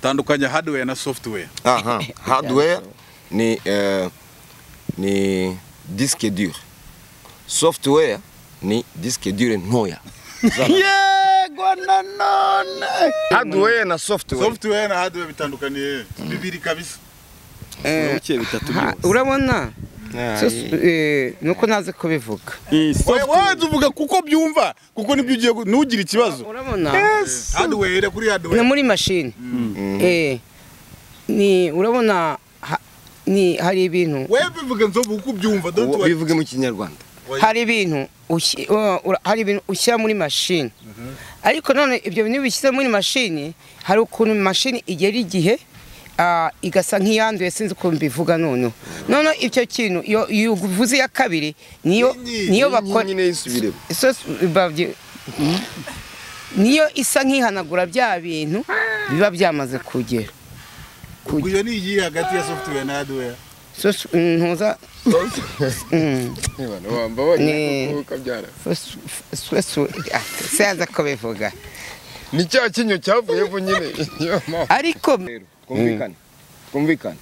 tandukanya hardware na software Aha, hardware ni, eh, ni diske dure software ni diske dure ntoya yego nanone hardware na software software na hardware bitandukaniye bibiri kabisa Eh, ha, urabona So, eh, nuko naze kubivuga waza uvuga kuko byumva kuko nibyo ugiye gu- ntugire ikibazo urabona hardware ire kuri ni hardware muri mashini Eh, ni urabona ha- ni hari ibintu wewe bivuga nzovu kuko byumva don't worry. bivuge mu kinyarwanda hari ibintu ushi- uh, ura- hari ibintu ushyira muri mashini ariko none ibyo bintu iyo ubishyize muri mashini hari ukuntu mashini igera igihe ah, igasa nk'iyanduye sinzi ukuntu mbivuga noneho noneho icyo kintu iyo iyo uvuze iya kabiri niyo Nyinyi, niyo Nyinyi bakora nyine yisubiremo So- babye- niyo isa nk'ihanagura bya bintu biba byamaze kugera guyo ni iyi hagati ya software na hardware So, ntuza Mm. wamba wabonye Ni- kuko kabyara. So, su- su- su- ah, sinzi uko bivuga ni cya kinyo cyavuyeho nyine niyo mpamvu ariko twumvikane twumvikane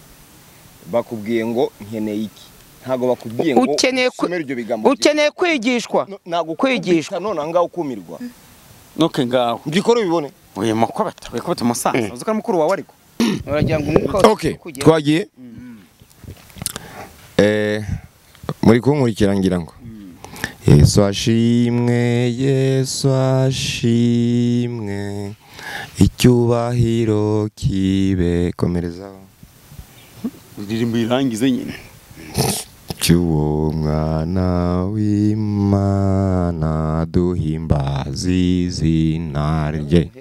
bakubwiye ngo nkeneye iki ntabwo bakubwiye ngo ukeneye ku- usomere ibyo bigambo ukeneye kwigishwa ntabwo kwigishwa. kwigishwa none aha ngaha ukumirwa noke ngaho mbikore ubibone uyu makobata wikubita umusaza uzi ko ari mukuru wawe ariko uragira ngo umwuka wose ok ukugeraho. twagiye Eh, muri kunkurikira ngira ngo yesu ashimwe yesu ashimwe icyubahiro kibe komerezaho indirimbo irangize nyine cy'uwo mwana w'imana duhimbaza izina rye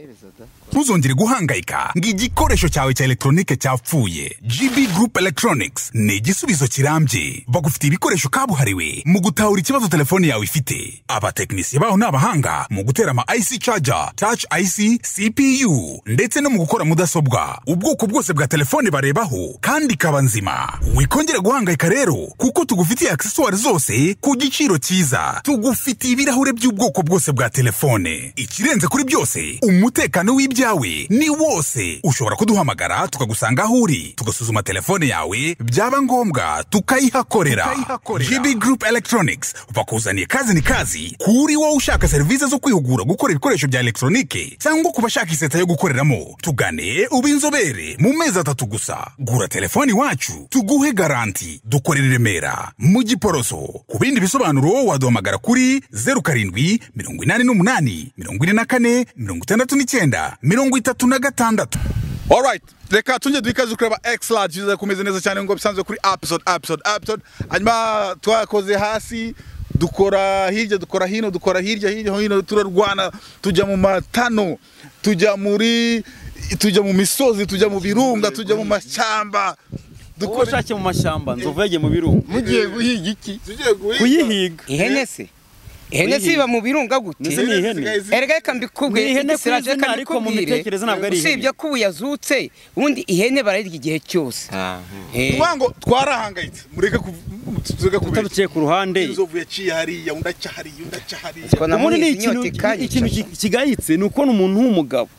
Ntuzongere guhangayika ngo igikoresho cyawe cya elegitoronike cyapfuye gb group electronics ni igisubizo kirambye bagufitiye ibikoresho kabuhariwe mu gutahura ikibazo telefone yawe ifite abatekinisiye baho ni abahanga mu gutera ama ic charger touch ic cpu ndetse no mu gukora mudasobwa ubwoko bwose bwa telefone barebaho kandi ikaba nzima wikongera guhangayika rero kuko tugufitiye aksesuwari zose ku giciro cyiza tugufitiye ibirahure by'ubwoko bwose bwa telefone ikirenze kuri byose umutekano w'ibyawe ni wose ushobora kuduhamagara tukagusanga aho uri tugasuzuma telefone yawe byaba ngombwa tukayihakorera gb group electronics bakuzaniye kazi ni kazi kuri wowe ushaka serivisi zo kwihugura gukora ibikoresho bya elegitoronike cyangwa ku bashaka iseta yo gukoreramo tugane ube inzobere mu mezi atatu gusa gura telefone iwacu tuguhe garanti dukorera i remera mu giporoso ku bindi bisobanuro waduhamagara kuri 07 88 44 69 36 alright reka tujye duhikaze kureba x large iza kumeze neza cyane ngo bisanzwe kuri episode episode episode hanyuma twakoze hasi dukora hirya dukora hino dukora hirya hirya hino turarwana tujya mu matano tujya muri tujya mu misozi tujya mu birunga tujya mu mashyamba uko dukora ushake mu mashyamba nzovu yagiye mu birungu mugiye guhiga iki tugiye guhiga. kuyihiga ihene se ihene se iba mu birunga Ndetse ni gute ihene erega reka Ni mbikubwire ihene ku igisirage izina, reka ariko mu mbikubwire. mitekerereze ntabwo ari ihene. usibye ko ubu yazutse ubundi ihene barayirya igihe cyose Eh, Tuvuga ngo twarahangayitse mureke kuvuga kubeshya utaduciye ku ruhande inzovu yaciye hariya undi aca hariya undi aca hariya ubwo ubundi ni namurinze ikintu inyota ikanyica ikintu ki- kigayitse ni ukubona umuntu w'umugabo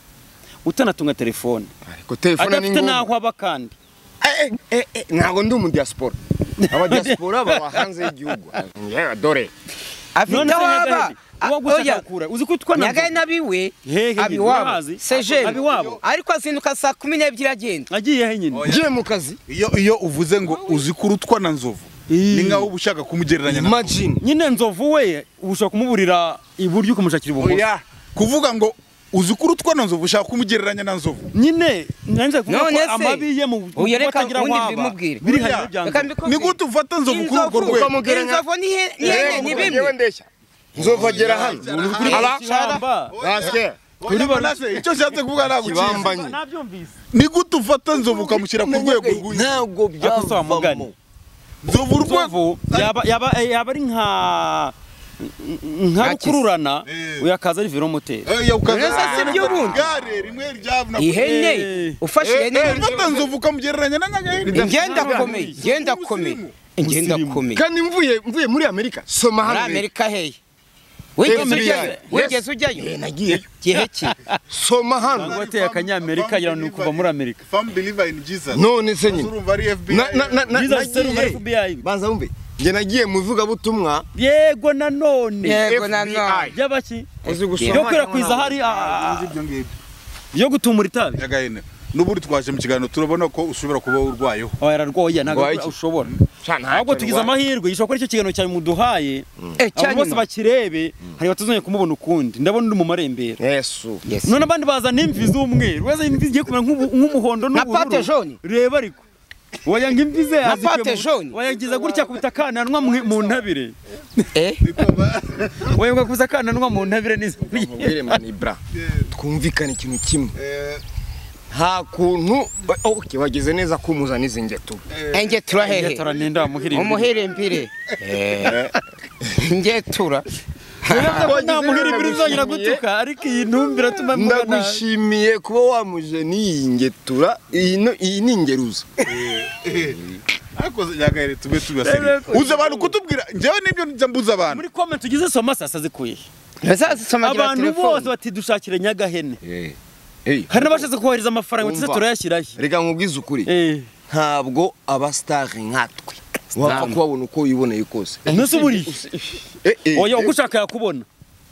utanatunga telefone ariko telefone ni adafite ngombwa n'aho aba kandi Eh, eh, eh, eh, ntabwo ndi umudiyasipora abadiyasipora baba hanze y'igihugu Yewe, dore afite aho aba Nyagahene, uwo gushaka gukura uzi ko utwana nyagahe n'abiwe Hehe, abiwabo urabazi? sejeni Abiwabo. ariko azinduka saa kumi n'ebyiri agenda agiye he nyine ngiye mu kazi iyo iyo uvuze ngo uzi ko urutwa na nzovu Ii. ni nkaho uba ushaka kumugereranya na imagine nyine nzovu we ushobora kumuburira iburyo ukamushakira ibumoso oya kuvuga ngo uzi ko urutwa na nzovu ushaka kumugereranya na nzovu nyine nanze kuvuga None ko se, amabi ye mu uyu reka kutagira aho ubundi aba mbimubwire. biri hanyuma Buriya, bya Reka nzovu. mbikubwire. ni gute ufata nzovu kuri urwo Inzovu- rwego ukamugereranya- inzovu n'ihe- n'ihene ni bimwe nzovagera hano Aba- Ishyamba. basike Oya, Manase, icyo nshatse kuvuga ntabwo ukizi kibambanye nabyumvise ni gute ufata nzovu ukamushyira ku rwego rw'inzu ntabwo Ariko si wa mugani. byavamo nzovu urwego nzovu yaba yaba yaba ari nka nka Nka kisi. rukururana Eh. uyakaza ari velomoteri Oya, ukaza- Rero se si iby'urundi. gare rimwe ryavuna ihene Eh. ufashe ihene Eh, ufata nzovu ukamugereranya na nyagahene ingenda akomeye ingenda akomeye ingenda akomeye kandi mvuye mvuye muri amerika soma muri hano rero. amerika hehe wigeze FBI. ujyayo wigeze Eh, ujyayo nagiyeyo gihe ki soma hano Ntabwo wateye akanyamerika gira ni ukuva muri Amerika. famu biliva ini jiza none se nyine urumva ari fbi Na- na- na- na- Jesus is telling nagiye- FBI. banza wumve njye nagiye mu ivugabutumwa yego nanone yego nanone ry'abaki uzi yo gusoma kwirakwiza hari ah, ibyo ngibyo yo gutumura itabi nyagahene n'ubundi twaje mu kiganiro turabona ko ushobora kuba urwayeho oya Rwaye yararwoye ntabwo iki? ushobora Cana, ahubwo tugize rwaye. amahirwe gishobora kuba ari cyo kiganiro cyawe muduhaye Eh, abantu bose cyanyuma. bakirebe hari batazongeye kumubona ukundi ndabona uri mu marembera yesu Yes. none abandi bazana imvi z'umweru wese imvi zigiye kumera nk'ubu- nk'umuhondo Na n'ubururu pate jaune. reba ariko waya ngo imvi ze Na yazikuye pate mu- jaune. wayagiza gutya kubita akananwa mu mu ntabire Eh? wayaga kubita akananwa mu ntabire n'izo mubwire manibra twumvikane ikintu kimwe nta kuntu ba- okay wageze neza kumuzana izi ngeto engetura hehe Ngetura ninde wamuhira imvi? umuhirimbiri ngetura Urebye ko nta muhira imvi uzongera gutuka ariko iyi ntumbira atuma mvuga nabi. ndagushimiye kuba wamuje n'iyi ngetura iyi no- iyi ni ingeruza ariko nyagahene tube tubasiriye uza abantu kutubwira njyewe nibyo njya mbuza abantu muri comment tugize soma sasa zikuye ntazazisoma agira abantu bose telefone bati dushakire nyagahene Hey, hari n'abashatse kohereza amafaranga tuze Umva. turayashyirayo reka nkubwize ukuri Eh, ntabwo abasitari nkatwe wapfa kubabona uko wiboneye kose nose uburiye Eh, eh, oya uko eh, ushaka yakubona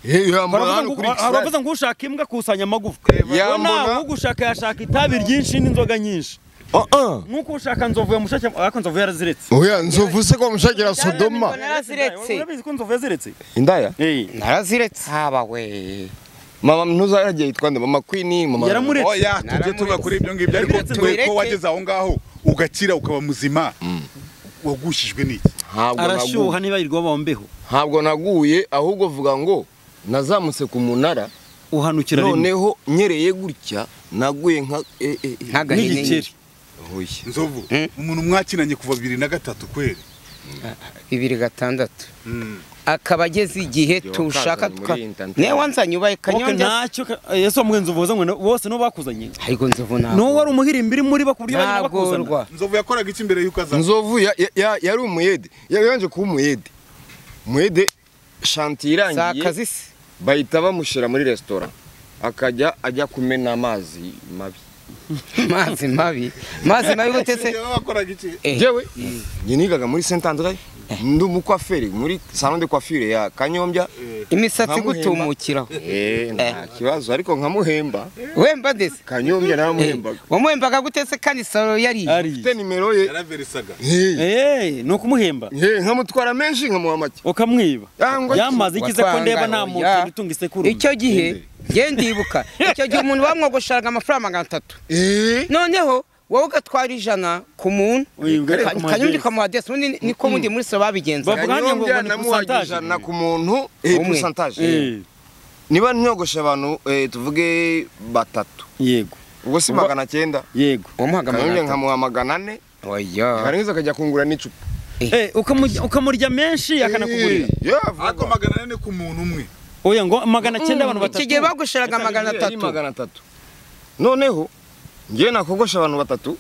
eh, yambona hano kuri hari abavuze ngo ushaka imbwa akusanya amagufwa we Yambona- nawe ugushaka yashaka itabi ryinshi n'inzoga nyinshi Ah, ah. nk'uko ushaka nzovu yamushaka ariko nzovu yaraziretse oya nzovu se ko bamushakira sodoma naraziretse urabizi ko nzovu yaziretse indaya naraziretse haba we mama ntuzaragiye yitwa nde mama queen mama yaramuretse oya tujye tuba kuri ibyo ngibyo ariko Naramuretse. twe ko Tubireke. wageze aho ngaho ugakira ukaba muzima wagushijwe n'iki ntabwo arashyuha naguye niba yirirwa bombeho ntabwo naguye ahubwo vuga ngo nazamutse ku munara uhanukira rimwe noneho nyereye gutya naguye nka eh, eh, eh. nk'agahene n'igikeri Oya. nzovu umuntu mwakinanye kuva bibiri na gatatu kweri bibiri gatandatu akaba ageze igihe Yo, tushaka kazanye tuka muri iyi ntantara. niwe wanzanye ubaye Wowe kanyonga ntacyo ka- yesu wamuhe nzovu waza ngo bose nibo bakuzanye ariko nzovu n'uwo ntabwo wari umuhirimbiri muri bo ku buryo bagenda bakuzana ntagorwa nzovu yakoraga iki mbere y'uko aza nzovu ya- ya- ya- yari umuyede yari yanje kuba umuyede umuyede shanti si irangiye akazi se bahita bamushyira muri resitora akajya ajya kumena amazi mabi amazi mabi amazi mabi gute se Ngewe wakoraga iki Eh, jewe njye nigaga muri saint andre ndi umukwaferi muri salon de coiffure ya kanyombya imisatsi nkamuhemba. gutumukiraho Eh, nta kibazo ariko nkamuhemba wemba ndetse kanyombya Eh, naramuhembaga wamuhembaga gute se kandi saro yariye ari mfite nimero ye yaraverisaga Eh, Eh, ni ukumuhemba eh, nkamutwara menshi nkamuha make ukamwiba Yangwa- yamaze ikize ko ndeba nta muntu Watwanga, oya. utunga isekuru icyo gihe nge ndibuka icyo gihe umuntu bamwogosheraga amafaranga magana atatu Eh, noneho wowe ugatwara ijana ku muntu Wibwa ariko mu kanyuma madirishya. ukamuha adresse ubundi niko mundi muri saro babigenza Bavuga hano ngo kanyombya ni namuhaga percentage. ijana ku muntu eh, Umwe. percentage, eh. niba nyogoshe abantu eh, tuvuge batatu yego ubwo si magana cyenda yego wamuhaga magana kanyombya atatu nkamuha magana ane oya karengeje akajya kungura n'icupa Eh, ukamu- ukamurya menshi akanakugurira ariko magana ane ku muntu umwe oya ngo magana cyenda abantu iki gihe batatu bagusheraga magana atatu magana atatu noneho njyewe nakogosha abantu batatu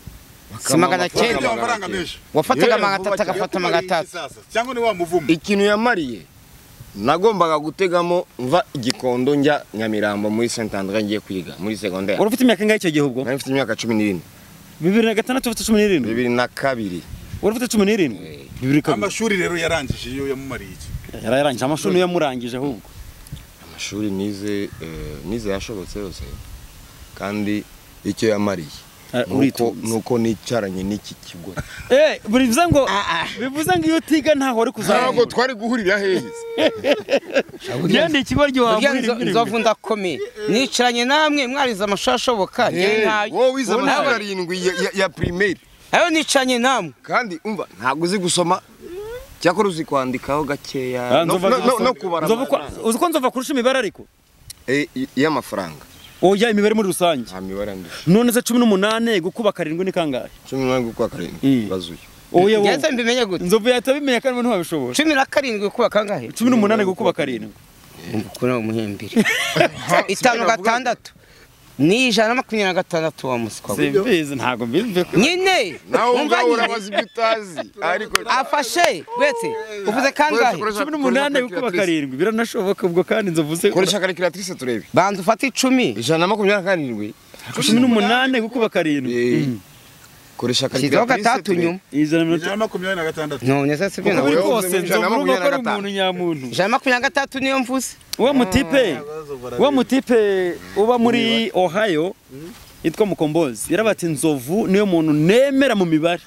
si magana wafite cyenda amafaranga menshi wafataga Yewe, magana atatu vuba cyane. agafata magana Yakumariye iki atatu sasa? cyangwa ni wa muvumo ikintu yamariye nagombaga gutegamo mva igikondo njya nyamirambo muri saint andre ngiye kwiga muri segonderi wari ufite imyaka ingahe icyo gihe ubwo nari mfite imyaka cumi n'irindwi bibiri na gatandatu ufite cumi n'irindwi bibiri na kabiri wari ufite cumi n'irindwi bibiri kabiri amashuri rero yarangije iyo yamumariye iki yarayarangije amashuri niyo yamurangije ahubwo amashuri nize eh, nize yashobotse yose kandi icyo yamariye Eh, nuko- uritonze nuko nicaranye n'iki kigo Eh, bivuze ngo Ah, ah. bivuze ngo iyo utiga ntaho wari ntabwo kuzamura twari guhurira hehe ngende ikigo ryo burya wabwira nzo- nzovu ndakomeye nicaranye namwe mwarize amashuri ashoboka njyewe ntayo. wowe wize Wowe amashuri nawe. arindwi ya- ya- ya pirimeri ayo nicanye namwe kandi umva ntabwo uzi gusoma cyakora uzi kwandikaho gakeya no- no- no- no kubara amafaranga. uzi ko nzova kurusha imibare ariko Eh, i- y'amafaranga oya imibare muri rusange nta mibare andusha none se cumi n'umunani gukuba karindwi ni kangahe cumi n'umunani gukwa karindwi Mm. bazuye oya wowe. ngenza mbimenye gute nzovu yahita abimenya kandi ntiwabishobora cumi na karindwi kuba kangahe cumi n'umunani gukuba karindwi umva ukuntu ari umuhimbiri itanu gatandatu ni ijana na makumyabiri na gatandatu wa muswa we simbizi ntabwo mbizi nyine nawe umva ubwawe nyine. urabaza ibyo utazi ariko afashe wese uvuze kangahe cumi n'umunani gukuba karindwi biranashoboka ubwo kandi inzovu ze koresha karikiratirise turebe banza ufate icumi ijana na makumyabiri na karindwi cumi n'umunani gukuba karindwi Eh, koresha shyizeho karikiratirise gatandatu nyuma ijana na mirongo ijana na makumyabiri na gatandatu none se sibyo uko nawe biri nawe kose uvuze ngo ijana nzovu na urugo ko ari makumyabiri na umuntu nyamuntu ijana na makumyabiri na gatandatu niyo mvuze wa mutipe wa mutipe uba muri ohio yitwa mukombozi yaraba ati inzovu niyo muntu nemera mu mibare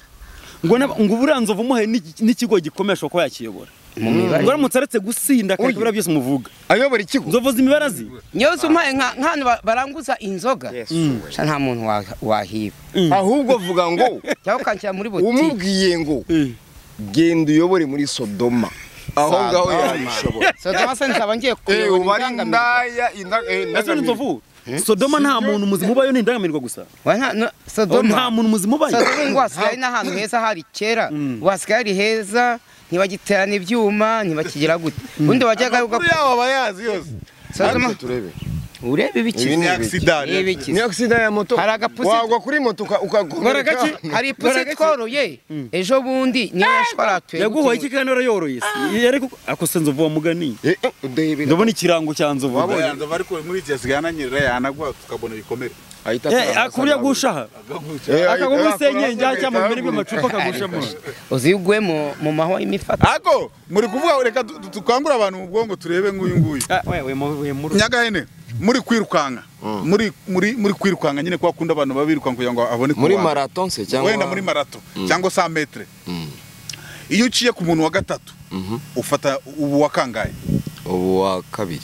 ngo nab- ngo uburiya nzovu umuhe n'iki- n'ikigo gikomesha kuba yakiyobora mu mibare ngo aramutse aretse gusinda kandi buriya byose muvuga ayobora ikigo inzovu zimibara zi niyo zumpaye nka nk'ahantu ba- baranguza inzoga Yes, we. sha nta muntu wa- wahiba ahubwo vuga ngo cyangwa ukanshyira muri botike umubwiye ngo Eh. genda uyobore muri sodoma aho ngaho yabishobora sodoma se nzaba ngiye Eh, ubu kuyobora ari indaya indangamirwa inda- eh, ese ni indangamirwa inzovu sodoma nta muntu muzima ubayo ni indangamirwa gusa Wa nta- no- Oh, nta sodoma muntu muzima ubayo sodoma ngo hasigaye ari n'ahantu heza hari kera ngo hasigaye ari heza ntibagiterana ibyuma ntibakigira gute ubundi wajyaga kuri yawo aba yazi yose sodoma turebe urebe ibiki ni Ibi ni agisida ni ibiki ni agisida ya moto Hari agapusi- wagwa kuri moto uka- ukagomereka hari ipusi tworoye ejo bundi niyo yashwaratuye yaguhoye iki kandi warayoroye se ariko akose nzovu wamugani Eh, eh, udahebera. ndabona ikirango cya nzovu Wabonye? Yanza ariko muri iki yasigaye ananyerera yanaguha tukabona ibikomere ahita Eh, atanga akuriya amafaranga. gushaha Agahuca. Eh, akagwa ahita- muri senyenge ahita- ajya mu ahita- mirima amacupa akagushamo uzi iyo uguye mu- mu mahwa y'imifata Ako muri kuvuga reka du- du- dukangure abantu mu bwongo turebe nk'uyu nguyu. Ah, we- we mu- we mu- Nyagahene muri kwirukanka muri muri muri kwirukanka nyine kwa kundi abantu babirukanka kugira ngo abone muri kubanza. maraton se cyangwa wenda muri marato cyangwa sa metre iyo uciye ku muntu wa gatatu ufata ubu wa kangahe ubu wa kabiri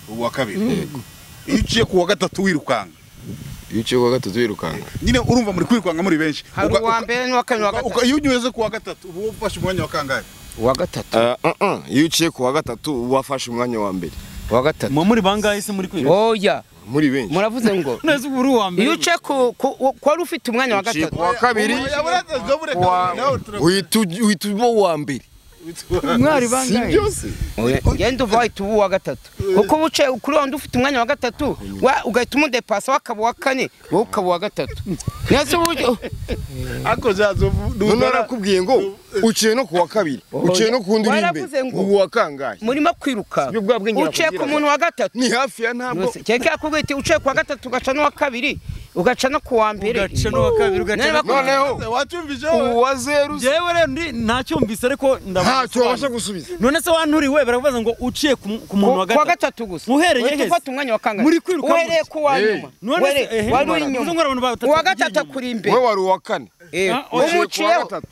ubu wa kabiri iyo uciye ku wa gatatu wirukanka iyo uciye kwa gatatu wirukanka nyine urumva muri kwirukanka muri benshi hari Uga- uwa uga- mbere n'uwa kabiri n'uwa uga- gatatu uga- iyo unyuze ku wa gatatu uba ufashe umwanya wa kangahe uwa gatatu Ah, ah, ah. iyo uciye ku wa gatatu uba wafashe umwanya wa mbere uwa gatatu mwe muri bangahe se muri kwiga oya muri benshi muravuze ngo neza ubu uri uwa mbere iyo uce ku ku- ku wari ufite umwanya wa uciye gatatu ku wa kabiri Ubu- yabura- dobure wa- kabiri, nawe tura- uhita uj- uhita uba uwa mbere mwari si bangahe byose Oya, ngenda uva wahita uba uwa gatatu kuko uba uce kuri wundi ufite umwanya wa gatatu wa- ugahita umudepasa wakaba uwa kane wowe ukaba uwa gatatu niyo si uburyo ako zazovu none narakubwiye ngo uciye no ku wa kabiri uciye no ku wundi uri Waravuze imbere ngo- ubu wa kangahe murimo kwiruka Sibyo bwa bwenge uciye ku nakubwiraga. muntu wa gatatu ni hafi ya ntabwo Yose, kereka yakubwiye iti uciye ku wa gatatu ugaca n'uwa kabiri ugaca no ku wa mbere ugaca n'uwa kabiri ugaca Nari n'uwa bakubwiye- noneho wacyumvise ubu wa zeru se jewe rero ndi ntacyumvise ariko ntacyo wabasha ndabona gusubiza none se wanturiwe baravuga ngo uciye ku mu- ku muntu wa Ku- kuwa gatatu gatatu gusa Uhereye Uhita heza. ufata umwanya wa kangahe Muri kwiruka uhereye mute. ku wa Eh. nyuma None se, Were- eh, wari uri mara- uvuze ngo abantu inyuma batatu uwa bagiye gatatu inyuma. akuri imbere wowe wari uwa kane Eh, Ah, wowe ku uciye wa umuciyeho gatatu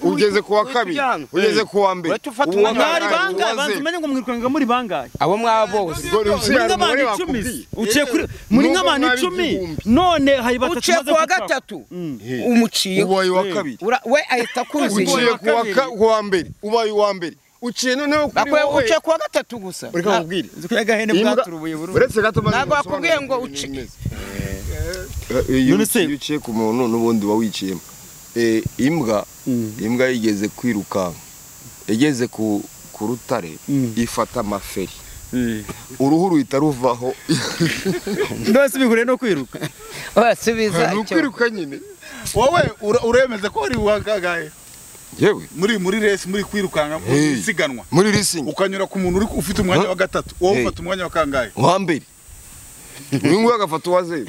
ugeze ku wa kabiri ugeze ku wa mbere Urahita ufata ubu wa umwanya kangahe, wa mwari ubu Uwa bangahe wa banza zeru. umenye ngo mwirukanga muri bangahe abo mwaba bose Ubwo rusi muri hari umubare nk'abantu icumi bakubwiye. uciye kuri muri Nubwo nk'abantu mwari icumi igihumbi. none hari batatu uciye maze ku wa gucaka. gatatu Mm. umuciyeho ubaye uwa kabiri Ura- we ahita akuruziye uciye ku wa ka- ku wa mbere ubaye uwa mbere uciye noneho kuri Akwe- wowe uciye ku wa gatatu gusa ureka nkubwire Inzu ya gahene Imbwa- bwaturubuye burundu uretse gato maze Ntabwo gusobanura bakubwiye ngo ukuntu uci- bimeze. Eh, iyo None se- uciye- iyo uciye ku muntu n'ubundi uba wiciyemo Eh, imbwa imbwa yigeze kwirukanka igeze ku ku rutare ifata amaferi uruhu ruhita ruvaho ndose bihuriye no kwiruka urasubiza ni icyo ukwiruka nyine wowe ura- uremeza ko wari uwa kangahe yewe muri muri resi muri kwirukanka mu Hey. isiganwa muri risingi ukanyura ku muntu uri ufite umwanya Huh? wa gatatu wowe Hey. ufata umwanya wa kangahe uwa mbere uyu nguyu agafata uwa zeru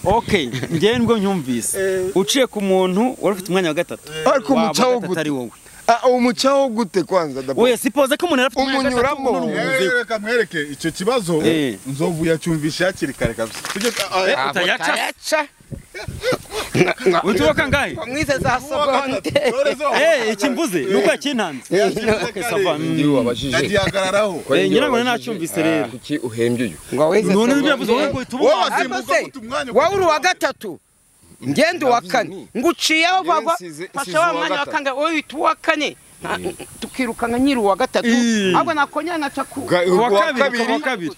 okay njyewe nibwo nyumvise uciye ku muntu wari ufite umwanya wa gatatu ariko Waba umucaho gatatu gute ari wowe Ah, umucaho gute kwanza dabo oya sipoze ko umuntu yari afite umwanya wa gatatu Umunyuramo. none umuvuze Eh, reka mwereke icyo kibazo Eh. nzovu yacyumvishe hakiri kare kabisa tujye Eh, ah, utayaca utayaca utuboka ngahe mwize za sogonde dore zo Eh, iki mvuze ni uko yakintanze Okay, sava. Mm. iyo wabajije yagihagararaho Eh, iyo nyirango wabajije. nanacyumvise Ah, rero. kuki uhembye uyu ngo wize none ibyo yavuze wowe ngo uhita wowe ubona wasimbuka se ufite umwanya wa wowe uri uwa gatatu ngenda uwa kane nguciyeho Yewe vagwa nsize- fasha nsize wa uwa mwanya wa gatatu. kangahe wowe uhita uwa kane Nta- tukirukanka nyiri uwa gatatu Ih. ahubwo nakongera nkaca ku Ga- uwa uwa kabiri kabiri uwa kabiri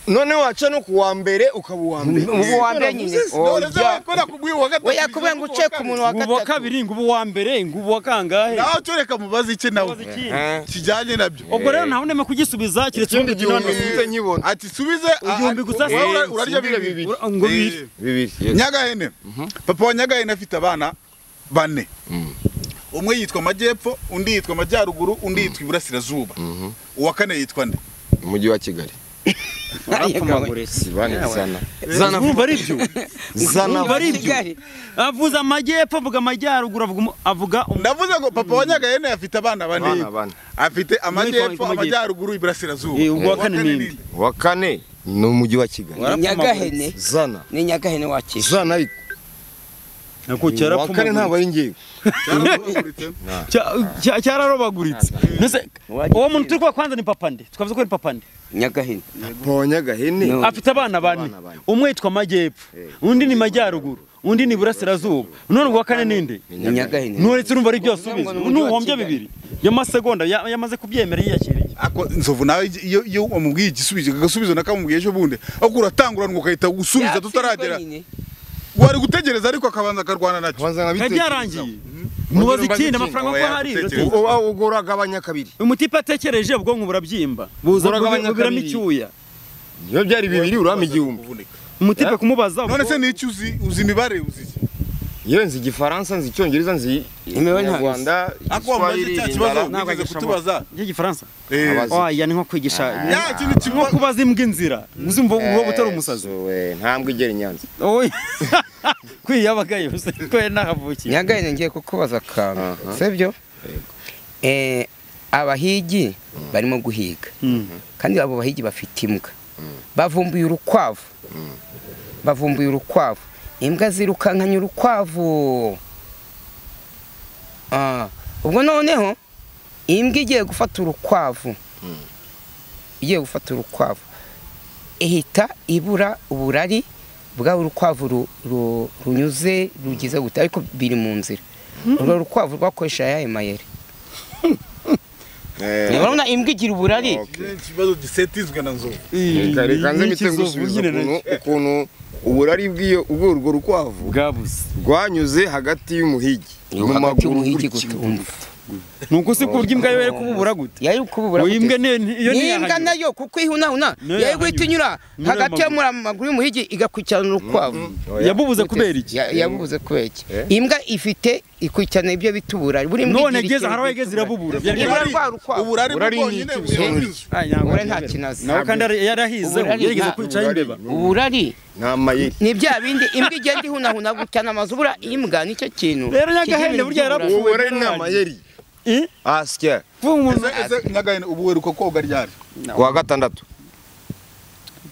none waca no kuwa mbere ukaba uwa mbere ubu wa mbere nyine oya kubera kubwiye wa gatatu oya kubera ngo uce ku muntu wa ngubu wa gatatu kabiri ngubu wa mbere ngubu wa kangahe nawe tureka mubaze iki nawe Mubaze iki? Eh. kijyanye nabyo ubwo rero ntawe ndeme kugisubiza keretse ikindi ubundi gihumbi kinone sinze nkibona ati subize a- Igihumbi gusa wowe ura- se. urarya Subize bibiri bibiri. ngo biri Eh, bibiri yes. nyagahene papa wa nyagahene afite abana bane umwe yitwa amajyepfo undi yitwa amajyaruguru undi yitwa iburasirazuba uwa kane yitwa nde umujyi wa kigali zibane zana zana mwumva ari byo zana Urumva ari ibyo avuze amajyepfo avuga amajyaruguru avuga umu- avuga umu- ndavuze ngo papa wa nyagahene afite abana bane Abana bane. afite amajyepfo amajyepfo. amajyaruguru iburasirazuba Eh, uwa Uwa kane kane ni inde. ninde? wa kane ni umujyi wa kigali nyagahene zana ni nyagahene wakije zana ariko nako wa kane ntabwo ari ngewe Cyaramuhagaritse. Cya- cya- cyararobaguritse mbese uwo muntu turi kuba kwanza ni papa nde twavuze ko ni papa nde nyagahene ponyagahene No. afite abana bane Abana bane. umwe yitwa amajyepfo undi ni majyaruguru undi ni iburasirazuba none uwa kane ni nde ni nyagahene nturetse urumva ari byose Uvuga ngo ni ubizi umujyi wa n'uhombya Kigali. bibiri y'amasegonda ya- yamaze kubyemera yiyakiriye ako nzovu nawe igi- iyo iyo umubwiye igisubizo agasubizo nakamubwiye ejo bundi ahubwo uratangurana ukarita gusubiza tutaragera nyine wari gutegereza ariko akabanza akarwana nacyo Ubanza biba nkabitekereza. byarangiye mubaze Ubanza ikindi ikindi. amafaranga ko Oya, hari gutekereza. rute- Uba uba uragabanya kabiri umutipe atekereje ubwonko burabyimba buza Buragabanya buburamo kabiri. icyuya niyo byari bibiri urama igihumbi umutipe kumubaza none ubwo- se ni iki uzi uzi imibare uzi iki yewe nzi igifaransa nzi icyongereza nzi Imibare ntabwo ikinyarwanda ako wamubaze igiswahili, cya indara. kibazo Ntabwo wigeze agishoboye. kutubaza ry'igifaransa Eh, Abazi. oya ni nko kwigisha ya ikindi nko kibazo kubaza imbwa inzira uzumva uba utari Eh, umusazi so, eh, ntambwe igera inyanza Oya. kwiyabaga yose ko yari nahavukiye nyagahene ngiye kukubaza akantu Aha. sibyo Eh, abahigi barimo guhiga kandi abo bahigi bafite imbwa bavumbuye urukwavu bavumbuye urukwavu imbwa zirukankanye urukwavu Ah, ubwo noneho imbwa igiye gufata urukwavu igiye gufata urukwavu ihita ibura uburari bwa urukwavu ru- ru- runyuze rugize gute ariko biri mu nzira urwo rukwavu rwakoresha ayahe mayeri urabona imbwa igira uburari Ni ikibazo gisetizwe na nzovu reka nze mpite ngusubiza ukuntu- ukuntu uburari bw'iyo ubwo urwo rukwavu bwabuze rwanyuze hagati y'umuhigi Yo, hagati y'umuhigi gutumva ni uko si kurya imbwa yo yari kububura gute yari kububura Uyu imbwa ni- iyo ni imbwa iyahanyura. nayo kuko ihunahuna Niyo yari guhita yahanyura. inyura Inyura hagati amaguru. y'amaguru y'umuhigi igakurikirana urukwavu yabubuze kubera iki Ya- yabubuze kubera iki Eh? imbwa ifite ikurikirana ibyo bita uburari buri imbwa none igira geze ikintu haraho bita yageze uburari. irabubura Uburari- Byari- urukwavu. uburari Uburari ni bwonyine iki? buhenze Ah, ntabwo Uburari yari- nta kinazi. nawe kandi yari yarahize Uburari yarigeze nta- kwicaho imbeba uburari nta mayeri ni bya bindi imbwa igenda ihunahuna gutana amazubura imbwa nicyo kintu Rero nyagahene kigira burya ibintu yarabu- uwo by'uburari. burari ni amayeri Eh? asya Vuga umuntu ese nyagahene ubu weruka koga ryari kuwa gatandatu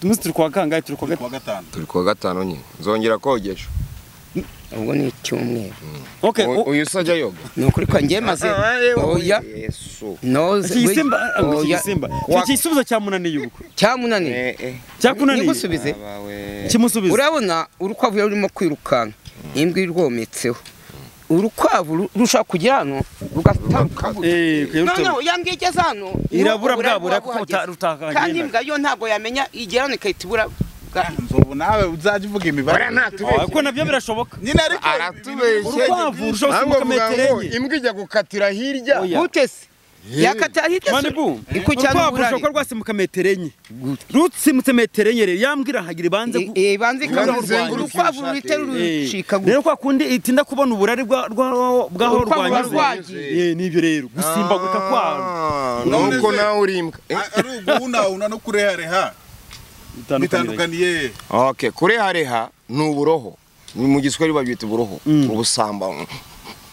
umunsi turi kwa kangahe turi kwa ku gatatu wa gatanu turi kuwa gatanu nyine nzongera kogesha ubwo ni icyumweru okay U- u- uyu se ajya yoga ni ukuri ko njye maze oya yesu noze iki gisimba ngo iki oya gisimba iki gisubizo cyamunaniye ubukwe cyamunaniye cyakunaniye nigusubize kimusubiza urabona urukwavu yari rurimo kwirukanka imbwa irwometseho urukwavu ru- rushobora kujya hano rugatambuka gutya. Eh, kwiruka. noneho yambwiye igeze hano niho Irabura uburari bwabura buba kuko buhageze. uta- rutahagenda. kandi imbwa yo ntabwo yamenya igera hano igahita ibura bwa- nzovu nawe uzajya uvuga imibare Ah, kuko nabyo birashoboka nyine ariko aratubeshye urukwavu rushobora gusimbuka metero enye imbwa ijya gukatira hirya Oya. gutese yakatara hirya se manibu ikurikirana urukwavu uburari rushobora kuba rwasimbuka metero enye rutsimutse metero enye rero yambwa irahagira ibanze gu- Eh, banze Kandi kurwanya. izenguruka urukwavu irusha- ruhita Eh, rurucika rero kwa kundi itinda kubona uburari bwa- bwa- bwaho Urukwavu ruba rwanyuze rwagiye. Eh, nibyo rero gusimbaguka kwaro Ah, nuko nawe uri imbwa a- ari uguhunauna no kurehareha bitandukaniye okay kurehareha ni uburoho Ni mu giswahili babyita uburoho ubusamba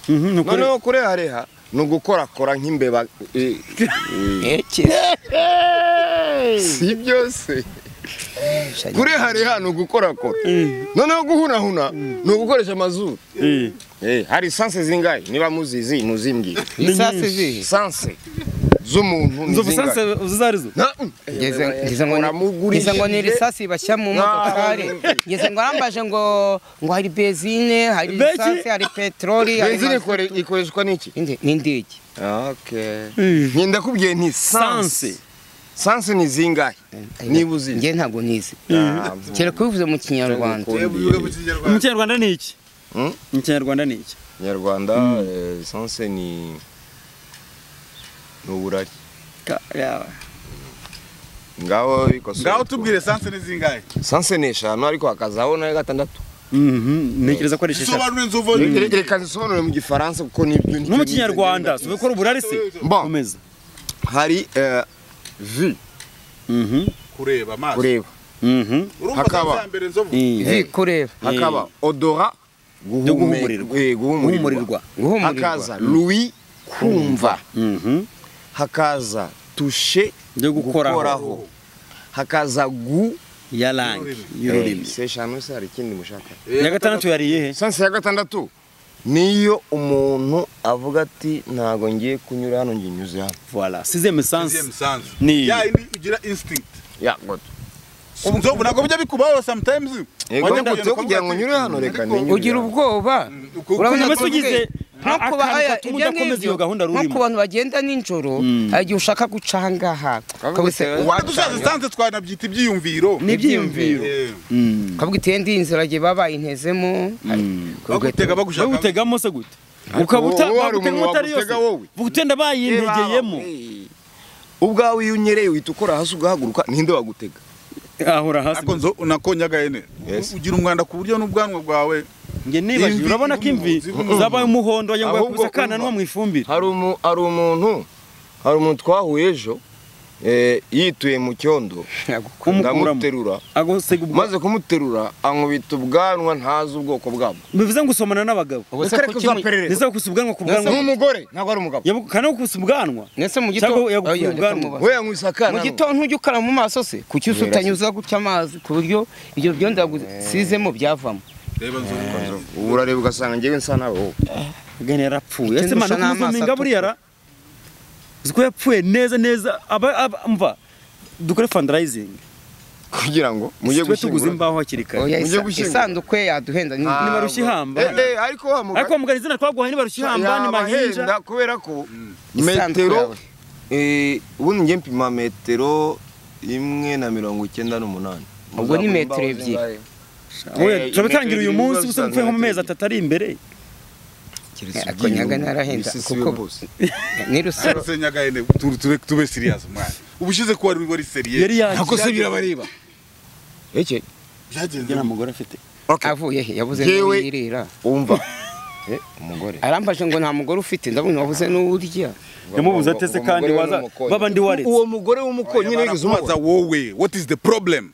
Mhm, ni ukuri. noneho kurehareha ni ugukorakora nk'imbeba eh, si byose kurehareha ni ugukorakora noneho guhunahuna ni ugukoresha amazuru Eh. Eh, hari sanse zingahe niba muzizi muzimbwira isasi zihe sanse z'umuntu ni inzovu sanse zingahe uzi izo ari zo Na- ngeze ngeze ngo ni- Uramugurishije. ngeze ngo ni risasi bashyira mu modokari Ah. ngeze ngo arambaje ngo ngo hari bezine hari Beki? risasi hari peteroli hari benzine mazutu. ikore- ikoreshwa n'iki Indi- n'indege Okay. Nyenda kubwiye nti sanse sanse sansi ni zingahe niba uzizi njye ntabwo nizi Ah, kera kubivuze mu kinyarwanda Kundi. mu kinyarwanda ni iki Hmm? mu kinyarwanda ni iki nyarwanda eh, sansi ni ni uburari ngaho bikosora ngaho tubwire sanse ni zingahe sansi ni eshanu ariko hakazaho nayo gatandatu Mhm, ntekereza ko ari izuba esheshatu n'inzovu Re- re- reka nzisobanure mu gifaransa kuko nibyo no mu kinyarwanda si ubikora uburari se Bon. komeza hari eh, vi Mhm, kureba amaso kureba mhm, urumva Hakaba. sanse ya mbere inzovu eh, vi kureba hakaba odora Yo guhumurirwa. eh, guhumurirwa guhumurirwa guhumurirwa hakaza lui kumva Mhm, hakaza tushe byo gukoraho hakaza gu yarangi Eh, y'ururimi se eshanu se hari ikindi mushaka iya gatandatu yariye he sansi ya gatandatu niyo umuntu avuga ati ntago ngiye kunyura hano ngiye nyuze hano voila sixième sens Sixième sens. Ni- ya yindi ugira instinct ya goto inzovu ntabwo bijya bikubaho sometimes Yego, wajya ndatse kugenda kugira ngo ukavuga nyure ati, hano, reka ariko- ninyure. ugira ubwoba uko- urabona Ukumva se ko ugize bwe- nko akantu ku bahaya gatuma ibyo udakomeza iyo ngibyo, gahunda nko rurimo. ku bantu bagenda nijoro hari igihe ushaka guca aha ngaha ukavuga ati, bitewe- "Wa- Waba dusanze sanse twanabyita ibyiyumviro ni ibyiyumviro Eh, ukavuga iti ndi inzira gihe babayintezemo bagutega wowe bagushaka utegamo se gute ukaba uta- wowe hari bagutega umuntu utari yose wagutega wowe. gutenda bayintegeyemo Eh, ubwawe iyo unyereye uhita ukora hasi ugahaguruka ninde wagutega ahora hasi ariko nzo nakonyagaye ne Yes. ugira umwanda ku buryo n'ubwanwa bwawe nge nibagiwe imvi urabona ko imvi zirimo- zabaye umuhondo wagira ngo Ahubwo yakubise akananwa umva. mu ifumbire hari umu- hari umuntu hari umuntu twahuye ejo eh, yituye mu cyondo kumukuramo ndamuterura agusega ubwo maze kumuterura ankubita ubwanwa ntazi ubwoko bwabwo bivuze ngo usomana n'abagabo Ubuse ko kimu- ndetse kukusa ubwanwa ku bwanwa n'umugore ntabwo ari umugabo Yabu- kandi kukusa ubwanwa mwese mu Cyangwa gitondo yagukuye Oya, reka ubwanwa. mubaze. we yankubise akana mu gitondo ntujya ukara mu maso se kuki usutanye uza gutya amazi ku buryo ibyo byondagusizemo byavamo reba nzovu uburare ugasanga njyewe nsa nawe wowe gani yarapfuye Icyo ese mana ndusha n'amaso kumuzuminga atukura. buriya ra uzi ko yapfuye neza neza aba aba- umva dukore fundraising kugira ngo mujye tube tuguze gushyingura imbaho hakiri kare Oya, Mujye isa- gushyingura. isanduku ye yaduhenda ni- Ah, nibarushye ihamba Eh, eh, ariko wa mugabo ariko wa mugani izina twaguhaye nibarushye ihamba ni mahinja yabahenda kubera ko Isanduku metero yawe. eh, ubundi njye mpima metero imwe na mirongo icyenda n'umunani Ubwo ni Muzabona metero imbaho ebyiri. zingahe? Oya, Eh, turabitangira uyu imetero munsi zirindwi gusa mvuye nko mu mezi zizana atatu ari imbere Keretse Ako ubwiyungu, nyaga narahenda, ibisisi kuko- bose. ni rusaro senyagaye ne tu- tu- tube serious mwana ubushize kuba wari wari seriye Yari yaje. nako se birabareba Eke, byagenze ngira mugore afite avuye he yabuze Yewe- n'uwirira umva Eh, umugore arambaje ngo nta mugore ufite ndabona wabuze n'uwurya yamubuze ate se kandi waza baba ndi waretse uwo mugore w'umukonyi nigeze umubaza barakubaza wowe what is the problem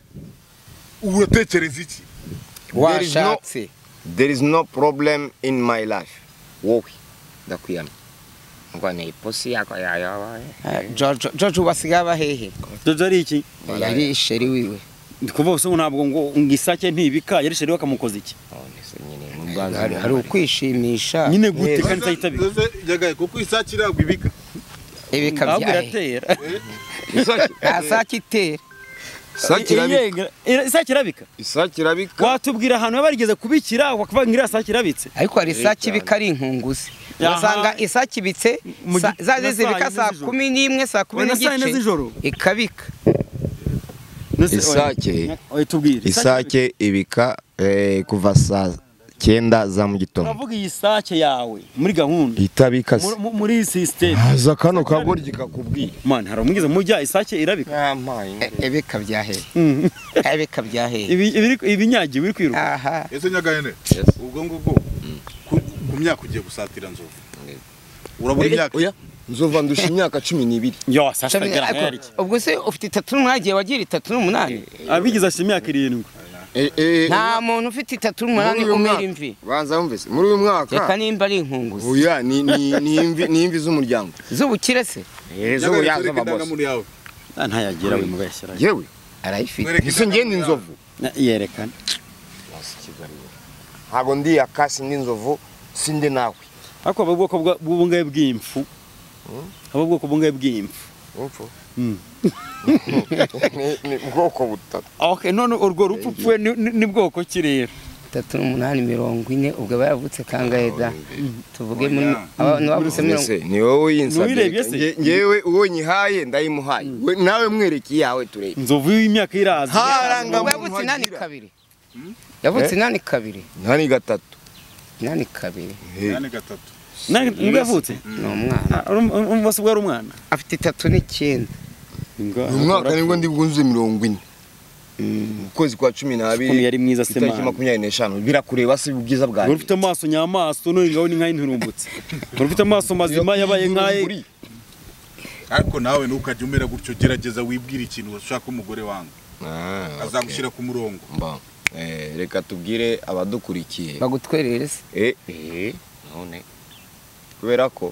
uratekereza iki There is no- washatse there is no problem in my life wowe ndakwiyana ngo ni ipusi yako yayabaye Ah, George George ubu asigaye aba hehe jojo ari iki yari isheri wiwe ndi kuvuga gusa ngo ntabwo ngo ngo isake ntibika yari sheri wakamukoze iki Hari- hari ukwishimisha nyine gute kandi itayitabika Nzoze nyagaye kuko isake iragwa ibika ibika ahubwo bya hehe iratera asake itera Yega- ira- isake irabika isake irabika watubwira ahantu baba barigeze kubikira wakavuga ngo iriya sake irabitse ariko hari isake cyane. ibika ari inkunguzi Yaha. ugasanga isake ibitse Mu gi- sa- zaje na saa zibika yine saa z'ijoro. kumi n'imwe saa kumi Wena saa yine n'igice z'ijoro? ikabika Nose- Isake- Oya, tubwire isake ibika eh, kuva saa cyenda za mu gitondo uravuga iyi sake yawe muri gahunda itabika Mu- mu- muri iyi sisiteme haza kano kagoryi kakubwiye mani hari umwiza mujya isake irabika E- ibika bya hehe ibika bya hehe Ibi- ibiri- ibinyagiwe iri kwiruka aha ese nyagaye ne ubwo ngubwo ku ku myaka ugiye gusatira nzovu urabona imyaka nzova ndusha imyaka cumi n'ibiri yo sasa Cumi- gara ariko- hari iki ubwo se ufite itatu n'umwagiye wagira itatu n'umunani abigize ashyira imyaka irindwi nta muntu ufite itatu n'umunani umera imvi banza wumvise muri uyu reka mwaka nimba ari inkunguzi oya ni ni- ni imvi- ni imvi z'umuryango z'ubukire se nyagaye z'ubuya twereke z'ababosi indangamuntu yawe Ah, ntayagira we mubeshyira yewe arayifite Twereke ese ngende indangamuntu yawe. inzovu Na- yerekana ntabwo ndi yakasi n'inzovu sinde nawe ariko haba ubwoko bwa- bw'ubungaye bw'impfu haba ubwoko bw'ubungaye bw'impfu Impfu. Mm. Ni- ni ubwoko butatu okay none urwo rupfu upfuye ni- ni ni bwoko ki rero itatu n'umunani mirongo ine ubwo aba yavutse kangahe da tuvuge muri abantu bavutse mirongo Ese ni wowe Ntiwirebye yinsabye Nge- se? ngewe uwo nyihaye ndayimuhaye We- nawe mwereke iyawe turebe inzovu y'imyaka iraza Ha! ubwo yavutse inani kabiri yavutse inani kabiri ntani gatatu inani kabiri Hey. Nane gatatu. Na- nibwo yavutse ni umwana Ah, uru- uru- uru- bose ubwo ari umwana afite itatu n'icyenda uyu mwaka nibwo ndi bwuzuze mirongo ine mu kwezi kwa cumi Ukuntu n'abiri yari mwiza se itariki mwana. makumyabiri n'eshanu birakureba se ubwiza Uri bwanjye ufite amaso nyamaso none ngaho ni nk'aho inturumbutse Uri ufite amaso mazima yabaye nk'ayo ariko nawe ntukajya umera gutyo gerageza wibwire ikintu ushaka umugore wangu Ah, okay. azagushyira ku murongo Mba, eh, reka tubwire abadukurikiye bagutwerere se Eh, eh, none kubera ko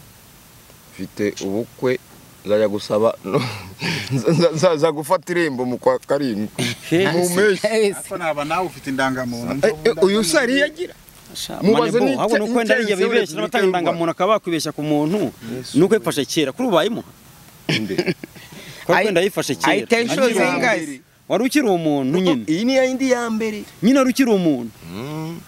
mfite ubukwe nzajya gusaba no- nza- nza- nzaza gufata irembo mu kwa karindwi mu mpeshyi ariko naba nawe ufite indangamuntu Eh, eh, uyu sari yagira Mubaze Manebo, n'icya- ahubwo nuko wenda ariya inzego bibeshya z'Urwanda. n'abatanga indangamuntu akaba yakwibeshya ku muntu nuko yifashe kera kuri ubu bayimuha kubera ko Ayi- wenda yifashe kera ayiteye inshuro zingahe wari ukiri umuntu nyine iyi ni ya yindi ya mbere nyine wari ukiri umuntu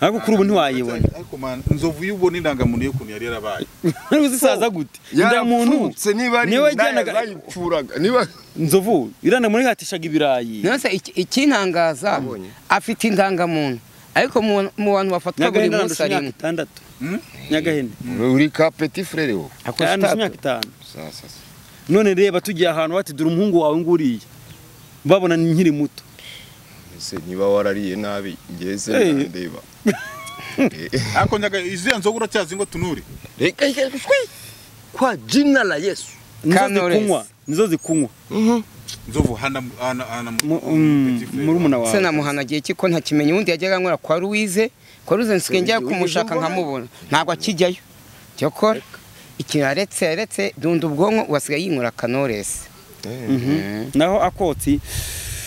ariko kuri ubu ntiwayibona ariko man nzovu y'ubona indangamuntu y'ukuntu yari yarabaye ariko zisaza gute indamuntu yarapfutse niba ari niwe indaya wajyanaga- zayipfuraga niba nzovu irandamuntu ihatishaga ibirayi nonese iki- ikintangaza Wabonye. afite indangamuntu ariko mu mu bantu bafatwa buri nyagahene munsi arandusha ari imyaka imwe itandatu nyagahene uri ka petit frere wowe arandusha imyaka itanu none reba tugiye ahantu bati dore umuhungu wawe nguriya babona ni nkiri muto ese niba warariye nabi ngeze Eh. ndeba ariko nyaga iziya nzovu uracyazi ngo tunure reka reka shwi kwa jina la yesu nizo Kanores. zikunywa nizo zikunywa nzovu hana hana hana Mu- mm, Petit frère. murumuna wawe se namuhanagiye iki ko ntakimenya ubundi yajyaga anywera kwa ruwize kwa ruwize nsigaye njya Ruwize kumubona mbona. nkamubona ntabwo akijyayo cyokora ikintu yaretse yaretse dunda ubwonko ubu asigaye yinywera kanoresi naho akotsi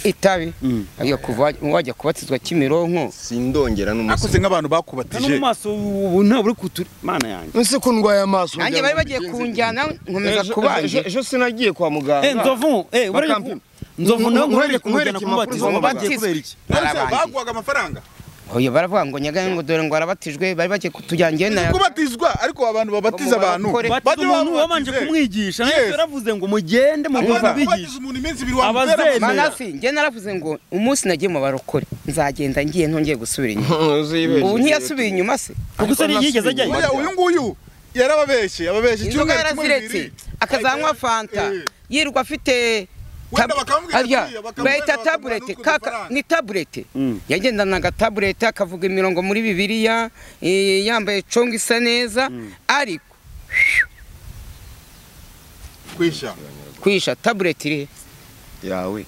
itabi Mm. ajya kuva wajya kubatizwa kimironko sindongera akoze n'umusazi nk'abantu no mu bakubatije maso ubu ntabwo uri kutu mana yanjye ese ko ndwaye amaso nanjye bari bagiye kunjyana nkomeza Ejo- kubanje ejo- ejo sinagiye kwa eh muganga nzovu eh buriya ku- Bakampima. nzovu nawe Nkwereke- nkwereke kumujyana nkwereke kumubatiza impapuro z'amabatizwa. bagiye kubera iki None se Barabangiye. baguhaga amafaranga oya baravuga ngo nyagaye ngo dore ngo arabatijwe bari bagiye kutujyana Ni na kubatizwa ariko abantu babatiza abantu Bakore- batiza Bajya umuntu wabanje babatize. kumwigisha Yes. nawe yaravuze ngo mugende mu Abantu bibazo babatiza bigisha umuntu iminsi ibiri wamubera Abazemera. amafaranga. manasi njye naravuze ngo umunsi nagiye mu barokore nzagenda ngiye ntongeye gusubira inyuma ubu ubu ntiyasubiye inyuma se ubwo se ntiyigeze ajyayo Buriya uyu nguyu yarababeshye ababeshye icyumweru inzoga kimwe yaraziretse bibiri akazanywa fanta Eh. yirirwa afite Wenda tab- bakamubwira arya, kuriya, bakamubwira bahita bakamuha tabuleti n'utwo kaka dufaranga. ni tabuleti Mm. yagendanaga tabuleti akavuga imirongo muri bibiliya eh, yambaye congo isa neza ariko kwisha kwisha tabuleti irihe yawe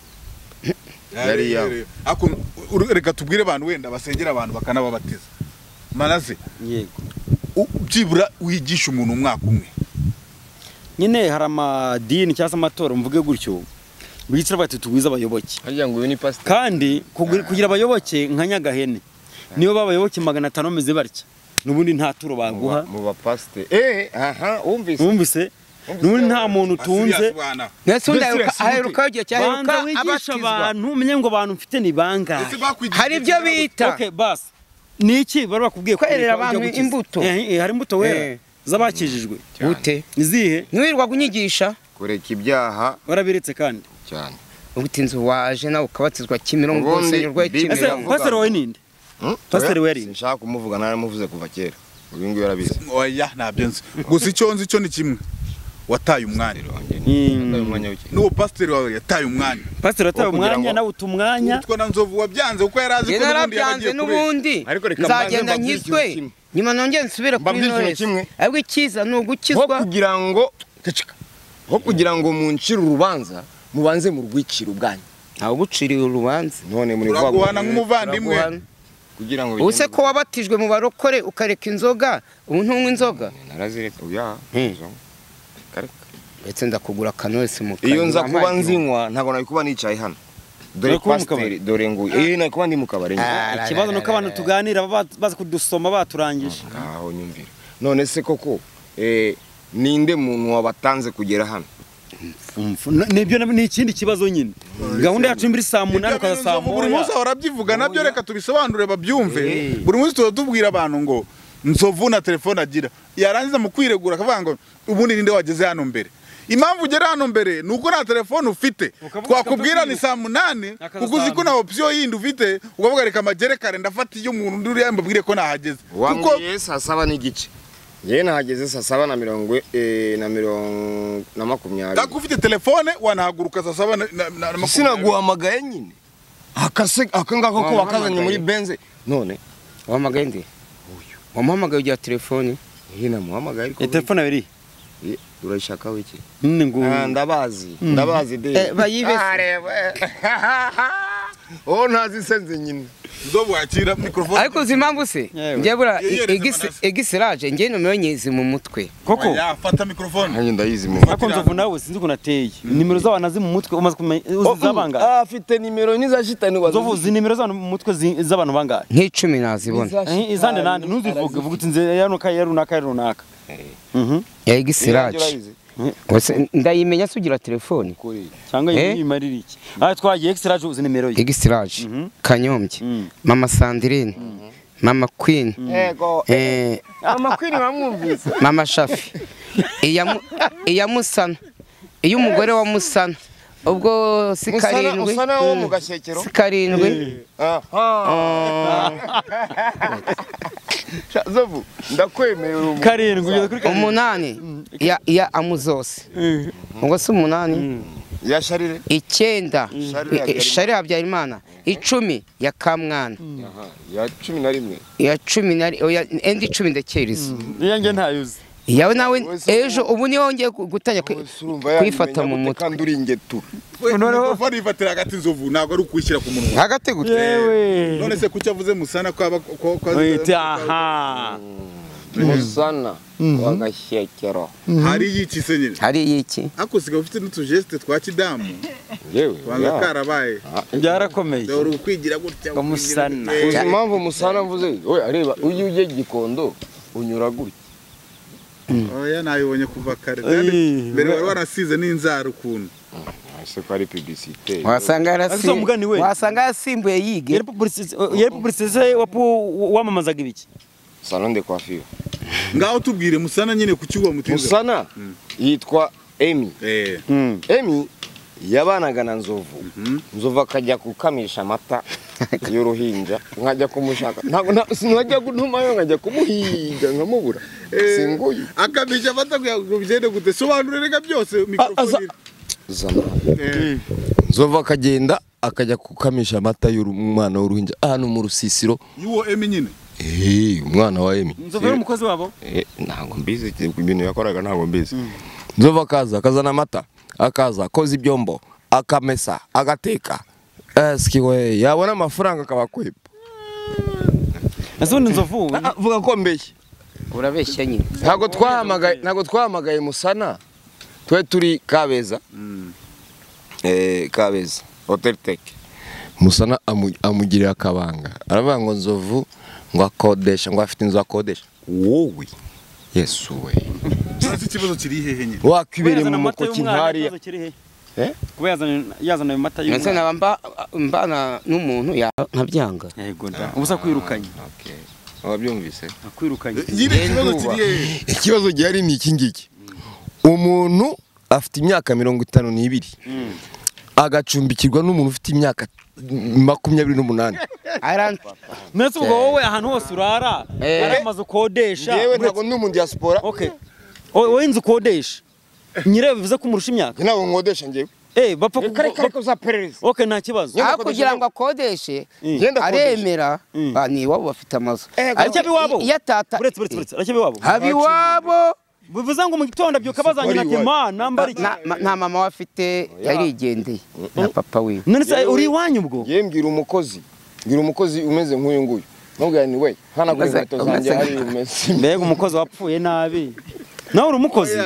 yari Yari yawe. Ako- uru- reka tubwire abantu wenda basengera abantu bakanababatiza manaze yego u- byibura wigisha umuntu umwaka umwe nyine hari amadini cyangwa se amatora mvuge gutyo bicara bati tugwize abayoboke harya ngo uyu ni pasiteri kandi kugira kugira abayoboke nka nyagahene niyo babayoboke magana atanu bameze batya n'ubundi nta turo baguha mu bapasiteri eh aha wumvise wumvise n'ubundi nta muntu utunze Asiriya bana. ndetse undi aheruka- Ndetse aherukaho igihe cyaheruka banza wigisha abatizwa abantu umenye ngo abantu mfite ni Ndetse bangahe bakwigishije hari ibyo ikinyabupfura. bita Okay, basi ni iki bari bakubwiye Kwerera kureka ujya abantu gukiza? imbuto. Eh, eh, hari imbuto Eh. wera z'abakijijwe gute izihe ntiwirirwaga unyigisha kureka ibyaha warabiretse kandi cyane ubutinzi waje nawe ukabatizwa kimironko Ubundi urusengero rwa Bible- ese kimironko Biravuga. pasiteri wawe ninde Hmm? Pasiteri Oya, wari? sinshaka kumuvuga naramuvuze kuva kera uyu nguyu yarabizi oya ntabyo nzi gusa icyo nzi cyo ni kimwe wataye umwanya Yataye umwanya w'iki- n'uwo pasiteri wawe yataye umwanya pasiteri watawe Wo kugira umwanya ngo- nawe uta umwanya utwo na nzovu wabyanze kuko yari azi njye ko n'ubundi narabyanze yabagiye kubeshya n'ubundi Ariko reka nzagenda mbanze mbabwire nkizwe ikintu kimwe. nyuma nongere nsubire kuri Mbabwire ikintu Knowless. kimwe. ahubwo icyiza ni ho ugukizwa kugira ngo Kacika. ho kugira ngo muncire urubanza mubanze mu rwiciro ubwanyu ntawe uguciriye urubanza none muri turaguhana nk'umuvandimwe Uraguhana. kugira ngo ubu se ko wabatijwe mu barokore ukareka inzoga ubu ntunywa inzoga narazireka uya Hmm. zo. Kareka. ndetse ndakugura kanowesi mu iyo nza kanyura kuba amagi. nzinywa ntabwo nari kuba nicaye hano dore Nari kuba mu pasiteri dore ngo eh nari kuba ndi mu kabari Ah. ikibazo ni uko abantu tuganira baba bazi- bazi kudusoma baturangije aho nyumvira none se koko eh, ninde muntu wabatanze kugera hano Mfu- na- nibyo na- ni ikindi kibazo nyine gahunda yacu muri saa munani ukaza saa Ibyo bintu nzovu buri munsi moya ahora abyivuga nabyo Moya. reka tubisobanure babyumve Eh. buri munsi tuba tubwira abantu ngo nzovu na telefone agira yarangiza mu kwiregura akavuga ngo ubundi ninde wageze hano mbere impamvu ugera hano mbere ni uko nta telefone ufite Ukavuga twakubwira ukavuga ni saa munani Akaza kuko uzi ko saa nta opsiyo yindi ufite ukavuga reka magere kare ndafata iyo umuntu undi uriya mbabwire ko nahageze kuko wambwiye saa saba n'igice yewe nahageze saa saba na mirongo eh, na mirongo na makumyabiri ako ufite telefone wanahaguruka saa saba na- na- na- na makumyabiri. sinaguhamagaye nyine akase akangako ko wakazanye muri benze none wamuhamagaye ndi wamuhamagaye ugira telefone iyi namuhamagaye ariko Eh, telefone abiri Eh, urayishaka wiki nyine ngo Ah, ndabazi ndabazi de Eh, bayibese. oh ntazisenze nyine zo bwakira mikorofone ariko uzi impamvu se Yewe. njye bura Ye- yeretse amanasi. egisiraje njye nomero nyizi mu mutwe koko yafata mikorofone nkanjye ndayizi mu ariko nzovu nawe sinzi ukuntu ateye nimero z'abantu azi mu mutwe umaze kumenya uzi z'abangahe afite nimero n'izashitani nzovu uzi nimero z'abantu mu mutwe zi- z'abantu bangahe nk'icumi nazibona Eh, izande nande ntuzivuge vuga uti nze ya runaka ya runaka ya runaka Mhm. ya egisiraje Wese ndayimenya se ugira telefone cyangwa Eh? iyi imarira iki aha twagiye extraje uzi nimero ye egisiraje Mhm. kanyombye Mm. mama sandirine mama kwini yego eh, amakwini bamwumvise mama shafi iya Mu- iya musana iyo umugore wa musana ubwo si musana karindwi usana wo mu gashyekero si karindwi zovu ndakwemerera ubu karindwi ugeze kuri karindwi umunani ya ya amuzose ubwo si umunani ya sharire icyenda Sharira Habyarimana. sharira habyarimana icumi ya kamwana Aha, ya cumi na rimwe iya cumi na oya, enda icumi ndakeriza iya nge ntayozi yawe nawe Wese ubu- ejo ubu niho wongeye ku- gutangira ku- kwifata mu mutwe kandi uri ingetu mikorofone yifatira hagati inzovu ntabwo ari ukuyishyira ku munwa hagati gute yewe none se kuki avuze musana ko aba ko ko wita aha musana wa gashyekero hari yikise nyine hari iki ariko usigaye ufite n'utujeste twa kidamu yewe wanga karabaye byarakomeye dore ukwigira gutya Ngo musana. ukwigira uzi gutya. impamvu musana mvuze we areba iyo ujye gikondo unyura gutya oya nabibonye kuva kare Ey, Kandi mbere wari wanasize n'inzara ukuntu ese ko ari publicite wasanga yarasi- Ese uwo mugani we? wasanga yasimbuye yige yari publicise yari publicise wapu wamamazaga ibiki salon de coiffure ngaho tubwire musana nyine ku cyuwa mutinze musana yitwa emi eh emi yabanaga na nzovu nzovu akajya gukamisha amata y'uruhinja nkajya kumushaka ntabwo nta- sinajya gutumayo nkajya kumuhiga nkamubura singuye akamisha afata kugira ngo bigende gute sobanura rega byose aza- mikorofone zana Eh, nzovu akagenda akajya gukamisha amata y'umwana w'uruhinja ahantu mu rusisiro y'uwo emi nyine Hey, umwana wa emi nzovu yari umukozi wabo Eh, ntabwo mbizi ibintu yakoraga ntabwo mbizi nzovu akaza akazana amata akaza akoza ibyombo akamesa agateka esiki we yabona amafaranga akabakweba ese ubundi nzovu Ah, vuga ko mbeshye urabeshya nyine ntabwo twahamagaye ntabwo twahamagaye musana twe turi kabeza eh kabeza hotel tech musana amu- amugirira akabanga aravuga ngo nzovu ngo akodesha ngo afite inzu akodesha wowe yesu we nzi ikibazo kiri hehe nyine wakwibereye yazana mu amata mukoki y'umwana nkariya ikibazo kiri he Eh? kuba yazana yazana ayo mata ndetse naba y'umwana mba- mbana n'umuntu ya- nkabyanga yego nda ubusa kwirukanye Okay. wabyumvise akwirukanye nyine ikibazo kiri hehe ikibazo gihari ni iki ngiki umuntu afite imyaka mirongo itanu n'ibiri agacumbikirwa n'umuntu ufite imyaka makumyabiri n'umunani Aran- ndetse ubwo wowe ahantu hose urara Eh. hari amazu ukodesha yewe ntabwo ndi umuntu ya siporo okay wowe wowe inzu ukodesha nyirayo bivuze ko umurusha imyaka ntabwo nkodesha njyewe eh bapfa ku kare kare ko uzaperereza okay nta kibazo aho kugira ngo akodeshe Genda akodeshe. aremera ah, ni iwabo bafite amazu Eh, Ariko aracyabe iwabo iyo atata uretse uretse uretse aracyabe iwabo haba iwabo bivuze ngo mu gitondo abyuka bazanye Wari ati iwacu. ma nambara iki Na- ma- nta mama we afite yarigendeye na papa wiwe none se uri iwanyu ubwo yewe mbwira umukozi mbwira umukozi umeze nk'uyu nguyu nubwira ni we nkanagura Umeze- inkweto zanjye umeze- hariya umeze mbega umukozi wapfuye nabi nawe uri umukozi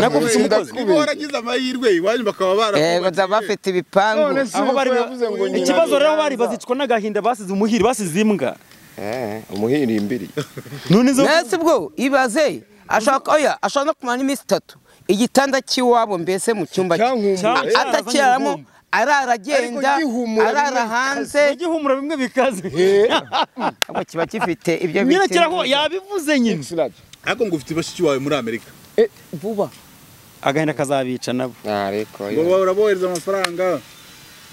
Nabwo ufite umukozi. Niba waragize amahirwe iwanyu bakaba yego barakubagiye. nda bafite ibipangu aho bari ikibazo rero aho bari bazicwa n'agahinda basize umuhiri basize imbwa umuhirimbiri none izo nese ubwo ibaze ashaka oya ashaka no kumara n'iminsi itatu igitanda cy'iwabo mbese mu cyumba cye Cyahumuye. Cyahumuye. atacyaramo arara agenda Ariko gihumura arara bimwe hanze igihumura bimwe bikaze ahubwo kiba gifite ibyo bita- nyirakiraho yabivuze nyine Excellent. ariko ngo ufite bashiki bawe muri amerika Eh, vuba agahinda kazabica nabo ariko ngo bahora bohereza amafaranga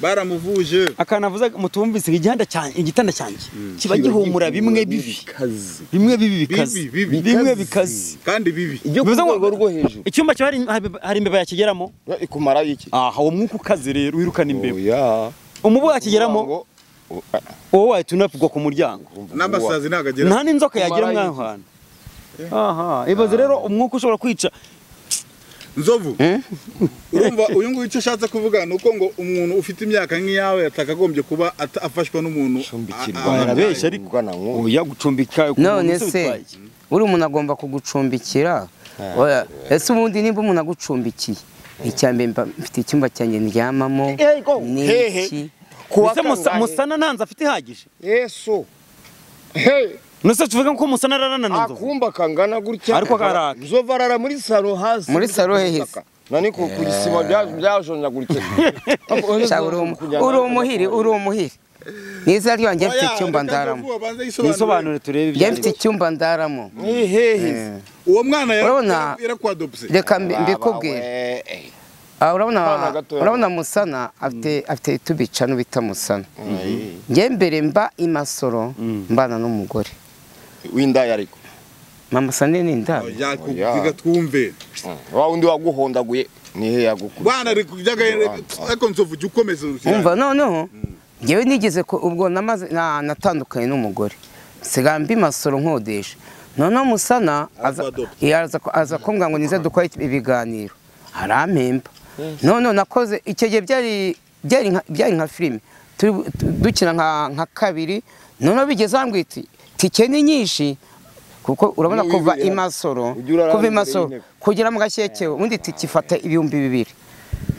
baramuvuje akantu avuze mutumvise igihanda cyanjye igitanda cyanjye kiba gihumura bimwe bibi bikaze bimwe bibi bikaze Bibi, bibi. bimwe bikaze kandi bibi ibyo ku Bivuze ngo- rwego rwo hejuru icyumba cyo hari hari imbeba yakigeramo ikumara iki aha uwo mwuka ukaze rero wirukana imbeba oya umubu yakigeramo wowe wahita unapigwa ku muryango n'amasazi ntabwo agira nta n'inzoka yagira Marayi. mwaho hantu aha ibaze rero umwuka ushobora kwica nzovu urumva uyu nguyu icyo ashatse kuvuga ni uko ngo umuntu ufite imyaka nk'iyawe atakagombye kuba ata- afashwa n'umuntu Acumbikirwa. a- a- Barabeshya ariko. Ubwana nk'ubu. oya gucumbika ku none muntu se se bitwaye. uri umuntu agomba kugucumbikira Oya, ese ubundi nimba umuntu agucumbikiye icyambere mba mfite icyumba cyanjye ndyamamo Ego, hehe. n'iki Ese Musa- musana ntanze afite ihagije yesu Hey, nose tuvuge ko musana araranana nzovu akumba kangana gutya Ariko karaka. nzova arara muri saro hasi Muri saro hehe se? nani ku ku gisima bya- byajonjaguritse Sha, uri umu- uri umuhiri uri umuhiri niza ryanjye mfite Oya, icyumba reka ndaramo Nzovu abanze yisobanure. nisobanure turebe ibyo njye ari mfite byo icyumba ndaramo hehe uwo mwana yara- Urabona? yara- yarakwadopse reka mbi- mbikubwire Ah, Abana urabona gatoya. urabona musana afite afite tubicano bita musana njye mbere mba i masoro mbana n'umugore w'indaya ariko mama sane ni ndabo yakubwiga twumve wa wundi waguhondaguye nihe yagukubise bana ari kujya ariko nzovu jya ukomeza urukiramende umva noneho ngewe nigeze ko ubwo namaze na- natandukanye n'umugore nsigaye mbi masoro nkodesha noneho musana aza- Azakuadopta. iya, aza ku- aza kumbwira ngo nize dukore ibiganiro arampemba noneho nakoze icyo gihe byari byari nka- byari nka filime turi- tu- dukina nka nka kabiri noneho bigeze aho mbwira iti tike ni nyinshi kuko urabona Niwe kuva wibera. i masoro Ujya urara kuva i imbere masoro y'intebe. kugera mu gashyekero ubundi tike ifata ibihumbi bibiri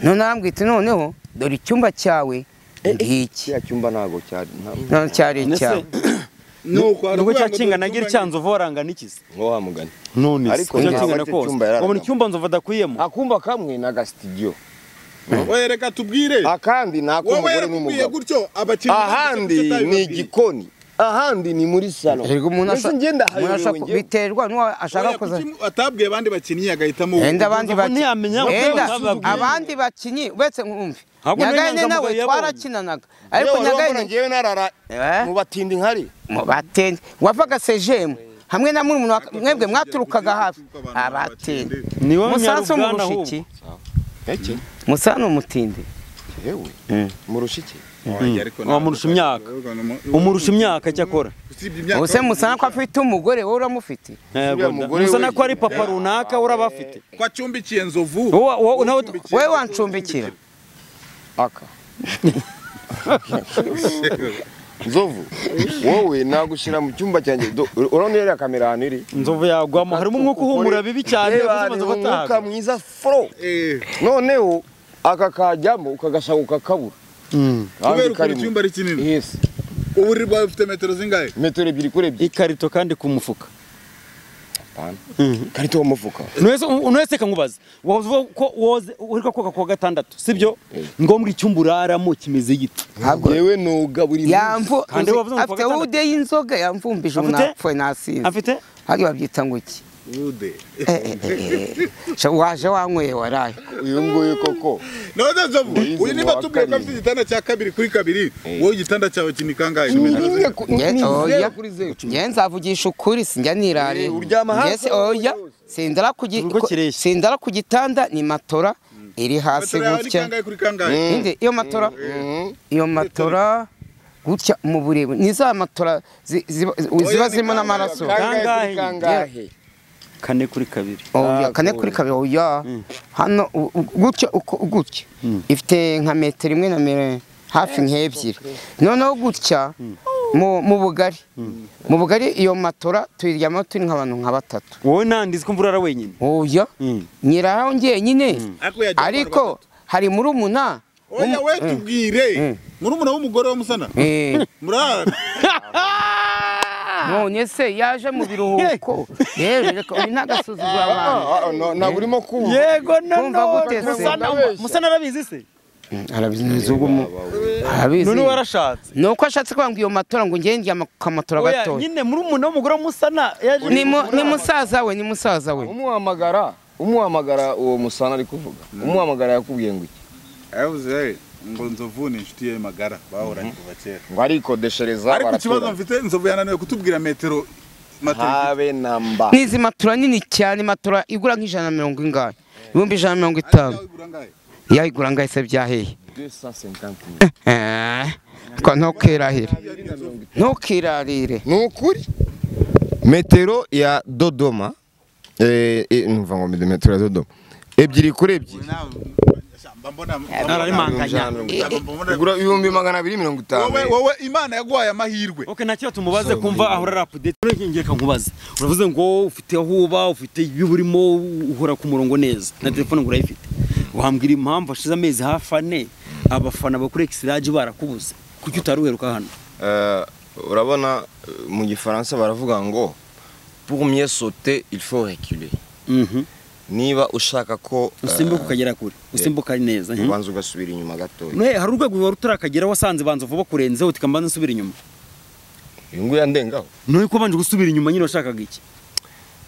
none arambwira iti noneho dore icyumba cyawe ngiki kiriya cyumba ntago cyari nta- none cyari icyawe nubwo cyakingana agira icyanzovu warangana ikize ngo wa mugani none se Ariko cyakingana ntabwo kose icyumba yararamo. wabona icyumba nzovu adakuyemo akumba kamwe na gasitidiyo oya reka tubwire akandi ni wowe ak'umugore yakubwiye n'umugabo gutyo abakinnyi ahandi ni igikoni ahandi ni muri salo Erega umuntu mbese asha- ngenda umuntu ashaka hayobewe biterwa n'uwo ashaka kuza atabwiye abandi bakinnyi agahitamo Enda abandi Nzovu baki- ntiyamenya uko Enda yababwiye. abandi bakinyi uretse nkumve Ntabwo nari nyagahene nawe inyangamugayo yabonye. twarakinanaga ariko ariko nyagahini nyagahene ngewe narara Eh? mu batindi nkari mu batende wavaga sejemu hamwe na murumuna wa- mwebwe mwaturukaga hafi abatende Ni wowe musanzu Nyarubwana umurushiki iki musa ni umutindi yewe murushiki wamurusha imyaka. umurusha imyaka cyakora ubuse musana ko afite umugore wowe uramufite Yego da. mugore musana we- ko ari papa runaka uraba afite ko acumbikiye nzovu Wowe- wowe- nawe- Ucumbikiye- wowe wancumbikira aka nzovu wowe nagushyira mu cyumba cyanjye Do- urabona iriya kamera ahantu iri inzovu yagwamo harimo umwuka uhumura bibi cyane Reba, yavuze ni inzovu umwuka ataha mwiza fro Eh, noneho aka kajyamo ukagashaka ukakabura kubera Kandi ukuntu karimo. icyumba ari kinini yes uburiri bwawe bufite metero zingahe metero ebyiri kuri ebyiri ikarito kandi ku mufuka karito wa mufuka ntuhese kankubaza wavuze ko woze uri koga kuwa gatandatu sibyo ngombwa icyumba uraramo kimeze gite Ntabwo- yewe noga buri munsi yamvu Kandi wavuze ngo afite kuwa wude y'inzoga yamvumbije umuntu Afite? apfuye nasinze afite hariya babyita ngo iki ude Eh, eh, eh, eh. Sha, waje wanyweye waraye uyu nguyu koko none nzovu Yize uyu niba mu wa tubwiye ko afite karindwi. igitanda cya kabiri kuri kabiri wowe igitanda cyawe kini kangahe metero zingahe Nge- oya nge nzavugisha ukuri sinjya nirare Eh, uryama hasi Nge se- oya sindara ku gi- Urugo ko- kireshya. sindara ku gitanda ni matora iri hasi metero yawe ni gutya kangahe kuri kangahe Ninde, iyo matora iyo matora gutya mu burebure ni za matora zi- ziba ziba ni zirimo kangahe, n'amaraso Kangahe? kuri kangahe kane kuri kabiri oya kane kuri kabiri oya hano u- u- gutya uko gutya ifite nka metero imwe na mere hafi nk'ebyiri noneho gutya mu mu bugari mu bugari iyo matora tuyiryamaho turi nk'abantu nka batatu wowe nandi ko mvura ara wenyine oya Mm. nyiraho ngenyine Ariko yajyaho abantu ariko hari murumuna oya we tubwire murumuna w'umugore wa musana eh, murara none se yaje mu biruhuko yewe reka uyu ntagasuzugura abantu Ah, ah, no- ntabwo urimo kumva yego Kumva gute se? noneho musa narabizi se arabizi ubu mu- arabizi none warashatse ni uko ashatse kuvuga ngo iyo matora ngo ngende amatora Oya, gatoya nyine muri umuntu w'umugore musana yaje ni mu- ni musaza we ni musaza we umuhamagara umuhamagara uwo musana ari kuvuga umuhamagara yakubwiye ngo iki yavuze ngo nzovu ni inshuti ye magara bahoranye kuva kera ngo arikodeshereza ariko ikibazo baraturanye. mfite nzovu yananiwe kutubwira metero matari habe na mba ni izi matora nini cyane matora igura nk'ijana na mirongo ingahe ibihumbi ijana na mirongo itanu yayigura ngahe se byahehe 250 Eh, twa ntukirahire ntukirarire ni ukuri metero ya dodoma eh, eh, numva ngo metero ya dodoma ebyiri kuri ebyiri nararimanganya igura ibihumbi magana abiri mirongo itanu wowe wowe imana yaguhaye amahirwe ok nta kibazo tumubaze kumva ahora rapudete urengengeka nkubaze uravuze ngo ufite aho uba ufite ibyo urimo uhora ku murongo neza na telefone ngo urayifite wambwira impamvu hashize amezi hafi ane abafana bakuri ekisiraje barakubuze kuki utari uheruka hano Euh, urabona euh, mu gifaransa baravuga ngo pour mieux sauter il faut reculer Mhm. niba ushaka ko euh, usimbuka ukagera kure usimbuka ari neza mhm. ubanza ugasubira inyuma gatoya Nohe, hari urwego wari utarakagera wasanze banza vuba kurenzeho uti kambanza nsubira inyuma uyu nguyu yandengaho nohe ko wabanje gusubira inyuma nyine washakaga iki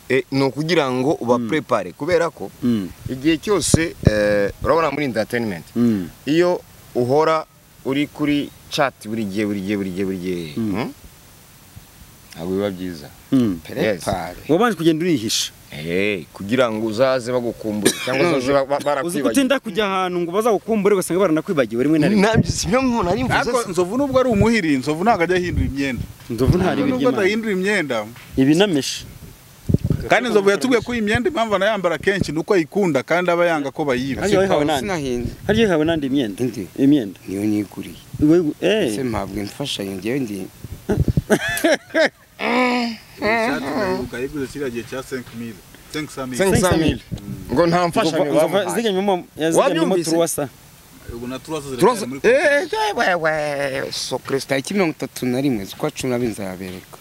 Eh, ni ukugira ngo ubaprepare kubera ko Mm. igihe cyose eh, urabona muri entertainment Mm. iyo uhora uri kuri chat buri gihe buri gihe buri gihe buri gihe hmm? ntabwo biba byiza Mm. Yes. wabanje kugenda urihisha Eh, kugira ngo uzaze bagukumbure cyangwa uzaze ba- ba- uzi barakwibagiwe gutinda kujya ahantu ngo bazagukumbure ugasanga baranakwibagiwe rimwe na rimwe nabyo si byo nari ariko mvuze nzovu nubwo ari umuhiri nzovu ntabwo ajya ahindura imyenda ndovu nta ribi nubwo ry'imana adahindura imyenda ibinamishi kandi nzovu yatubwiye ko iyi myenda impamvu anayambara kenshi ni uko ayikunda kandi aba yanga ko bayiba Hariya wayihawe nande sinahinda hariya wayihawe nande imyenda Indi. imyenda niyo niguriye Iwe- ese eh mpabwa imfashanyo ngewe ndi yayiguze kiriya gihe cya 5000 5000 500 ngo nta mfashanyo nzova bamuhaye zigamyemo yazigamyemo Wabyumvise? turuwasa ubu na turasa Turasa- ziracyari muri Eh, eh, we, we, so Christ. tariki mirongo itatu na rimwe z'ukwa cumi n'abiri nzabereka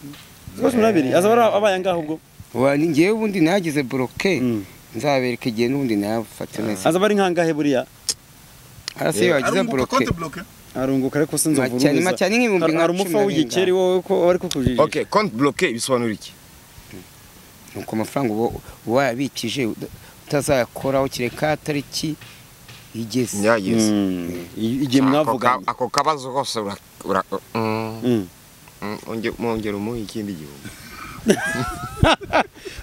zose nabiri azaba ari abaye ngaho ubwo Wa- ni ngewe ubundi nagize bloke Mm. nzabereka igihe n'ubundi nayafata neza azaba ari nkangahe buriya arasi iyo wagize arunguka bloke konti bloke arunguka ariko sinzi Make cyane, make cyane nk'ibihumbi nka hari cumi umufa na w'igikeri wowe ko wari kukujije okay compte bloqué bisobanura iki nuko amafaranga uba uba wayabikije uda- utazayakoraho kireka tariki igeze yageze Mm. igihe mwavuganye ako kabazo kose ura- ura- mm, Mm. mm, onge- mwongera umuhe ikindi gihumbi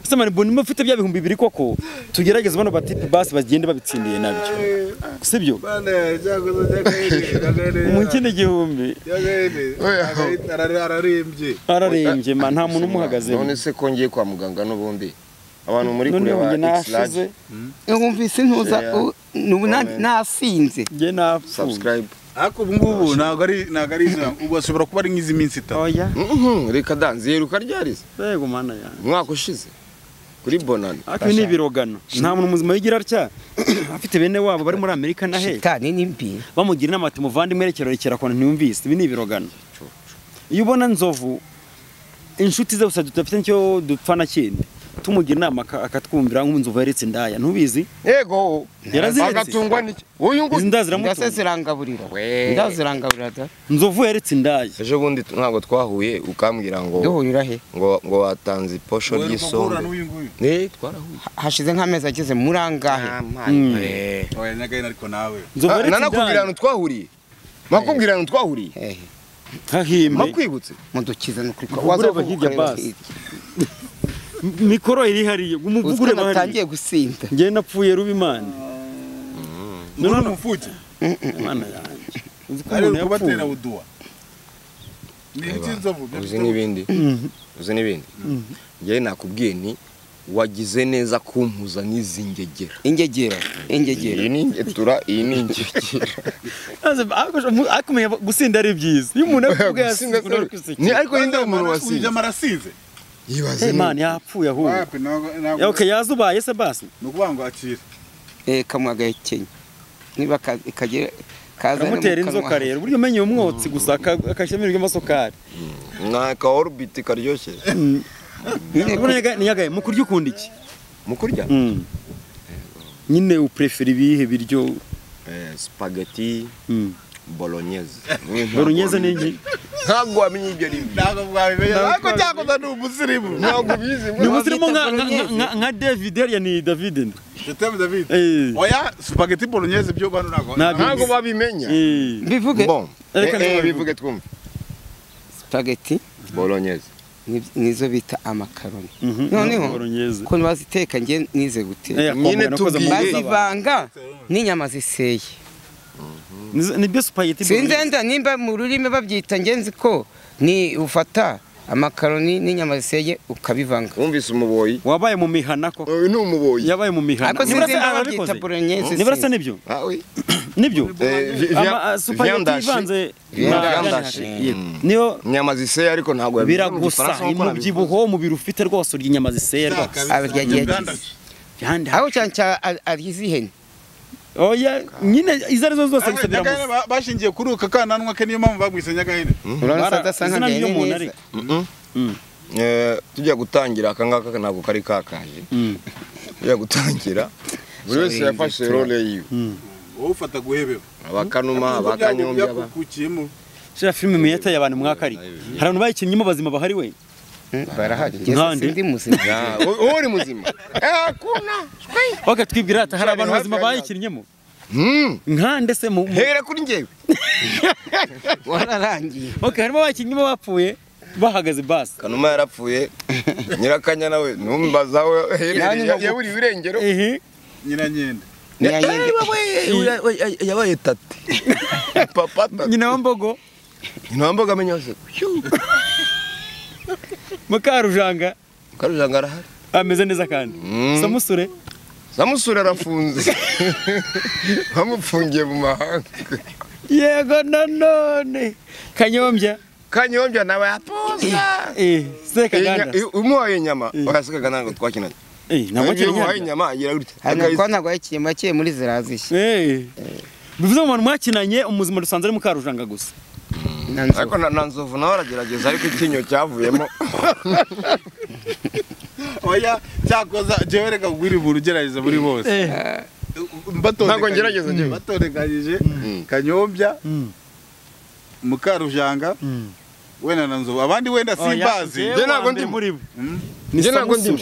ese mani mbona niba ufite bya bihumbi bibiri koko tugerageze bano batipe basi bagende babitsindiye nabyo sibyo bane cyakoze cyakayegereye mu kindi gihumbi ararembye ararembye ma nta muntu umuhagazeho none se kongeye kwa muganga n'ubundi abantu muri none kure yongeye ba nashize X-Large, wumvise ntuza Yeah. u- n'ubu na- Amen. nasinze njye napfuye subscribe ariko ubu ngubu ntabwo ari ntabwo ari izo- ubu ashobora kuba ari nk'izi minsi itatu oya Mhm, reka danze iheruka ryarize bego mana yanjye umwaka ushize kuri bonani ariko ibi ni ibirogano nta muntu muzima wigira atya afite bene wabo bari muri amerika na he shitani ni mbi bamugira inama ati muvandimwe rekera rekera kuntu ntiyumvise ibi ni ibirogano iyo ubona nzovu inshuti ze gusa tudafite nicyo dupfa na kindi tumugira inama aka- akatwumvira nk'inzovu yaretse indaya ntubizi yego Yaraziretse. agatungwa n'iki uyu izi nguyu ndaya ndase ziramutunga zirangaburira We. ndase zirangaburira da nzovu yaretse indaya ejo bundi ntabwo twahuye ukambwira ngo duhurira he ngo ngo watanze posho Wowe uri guhura ry'isombe n'uyu nguyu ne twarahuye hashize nk'amezi ageze muri angahe Mm. Eh. oya nyagahene ariko nawe nzovu Ah, yaretse nanakubwira indaya ahantu twahuriye nakubwira ahantu twahuriye hehe hahimbe makwibutse mudukize ni ukuri Ubwo ureba hirya basi. mikoro iri hariya umuvugure uzwena bahari utangiye gusinda njye napfuye ruba imana uri umupfuke imana yanjye uzi ko ari umuntu kubatera yapfuye buduwa ni ibiti nzovu byo uzi bita- n'ibindi uzi n'ibindi njyewe nakubwiye nti wagize neza kumpuza n'izi ngegera ingegera ingegera iyi ni ingetura iyi ni ingegera akumenya gusinda ari byiza iyo umuntu akubwiye Gusinda yasinze se- ni ariko yinde umuntu Uyu wasinze jama arasize yibaze Hey man niba- yapfuye ahubwo. wapi ntabwo Ya, ntabwo Okay yazubaye se basi. ni ukuvuga ngo akire eh kamwe agahekenya niba ka- kagera kazana mu karamutera kanwa. inzoka rero uburyo umenye umwotsi gusa akashyiramo ibiryo na ka orubiti karyoshye niyagaye mu kurya ukunda iki mu kurya Mm. nyine uprefera ibihe biryo Eh, spaghetti Mm. bolognese bolognese ni iki ntabwo wamenya ibyo ari byo ntabwo mwabimenya ariko cyakoze ni umusirimu ntabwo ubizi ni ngo- ubuzirimo nka nka- bolognese. nka- nka david ariya ni david jetemu david Eh. oya supageti bolognese byo bano ntabwo Ntabwo. ntabwo babimenya Eh. bivuge bon eh, Reka eh, nibabivuge. bivuge twumve spaghetti bolognese ni- nizo bita amakaroni Mhm. noneho Bolognese. ukuntu baziteka njye nize Eh, guteka akombo nyine nakoze mu tubwire- mazi abantu. bazivanga n'inyama ziseye Nizo- nibyo supageti sinzenda nimba mu rurimi babyita ngenzi ko ni ufata amakaroni n'inyama ziseye ukabivanga wumvise umuboyi wabaye mu mihana koko uyu ni umuboyi yabaye mu mihana ariko sinzi Nibarasa- nimba ababikoze? babyita bolognese nibarasa nibyo Ah oui. nibyo Eh, vi- Ama- via- ah, supageti viandashi. ivanze Viandashi. na- Viandashi. Yeah. Mm. niyo inyama ziseye ariko ntabwo yabivuga mu biragusa Gifaransa nk'uko nabivuze. umubyibuho umubiri ufite rwose urya inyama ziseye rwose Viandashi. aho cyane cyane ar- ari iz'ihene oya nyine izo arizo zose gusa biragusa bashingiye kuri uka kananwa ke niyo mpamvu bagwise nyagahene urabona Bara- sadasa izina nk'amahene ry'umuntu neza ariko. Mm-mm. Eh, tujya gutangira aka ngaka ntabwo kari kakaje Mm. tujya gutangira buri wese Sorry, yafashe role yiwe wowe ufata guhebeba abakanuma abakanyombi aba byakukukiyemo shira filime miyata y'abantu mwaka ari hari abantu bayikinnyemo bazima bahari we Mm, barahari Nkande. ngeze sindi muzima Ya, u- uba uri muzima hakuna oke twibwira ati Shira, hari abantu ni bazima hafi ya bayikinnyemo nkande se mu mu- hera kuri njyewe wararangiye oke harimo abayikinnyemo bapfuye bahagaze basi kanuma yarapfuye nyirakanya nawe numbaza we Yanyu herereye ngo- yaburiye irengero ehe nyiranyende Nyanyende- yabaye tati papa tati nyina wa mbogo ntambaga amenya hose mukarujanga karujanga arahari ameze neza kandi samusure samusure arafunze bamufungiye mu mahanga yego nanone kanyombya kanyombya nawe apoza eh se kaganda umuhaye inyama Eh. wasigaga ntabwo twakinana eh ntabwo iyo umuhaye kinyanyo inyama agira gutya hanyuma Akayisi- kuba ntabwo yakiye makiye muri zirazishye eh bivuze mu bantu mwakinanye umuzima dusanze ari mukarujanga gusa na nzu ariko na na nzovu nawe aragerageza ariko icyinyo cyavuyemo oya cyakoza jewe reka kugwira ibintu ugerageza muri bose eh Ntabwo ngerageza njyewe. batondekanyije kanyombya mukarujanga wenda na nzovu abandi wenda simbazi Njye ntabwo ntabwo ndi ndi mu- muri bo njye ntabwo ndimo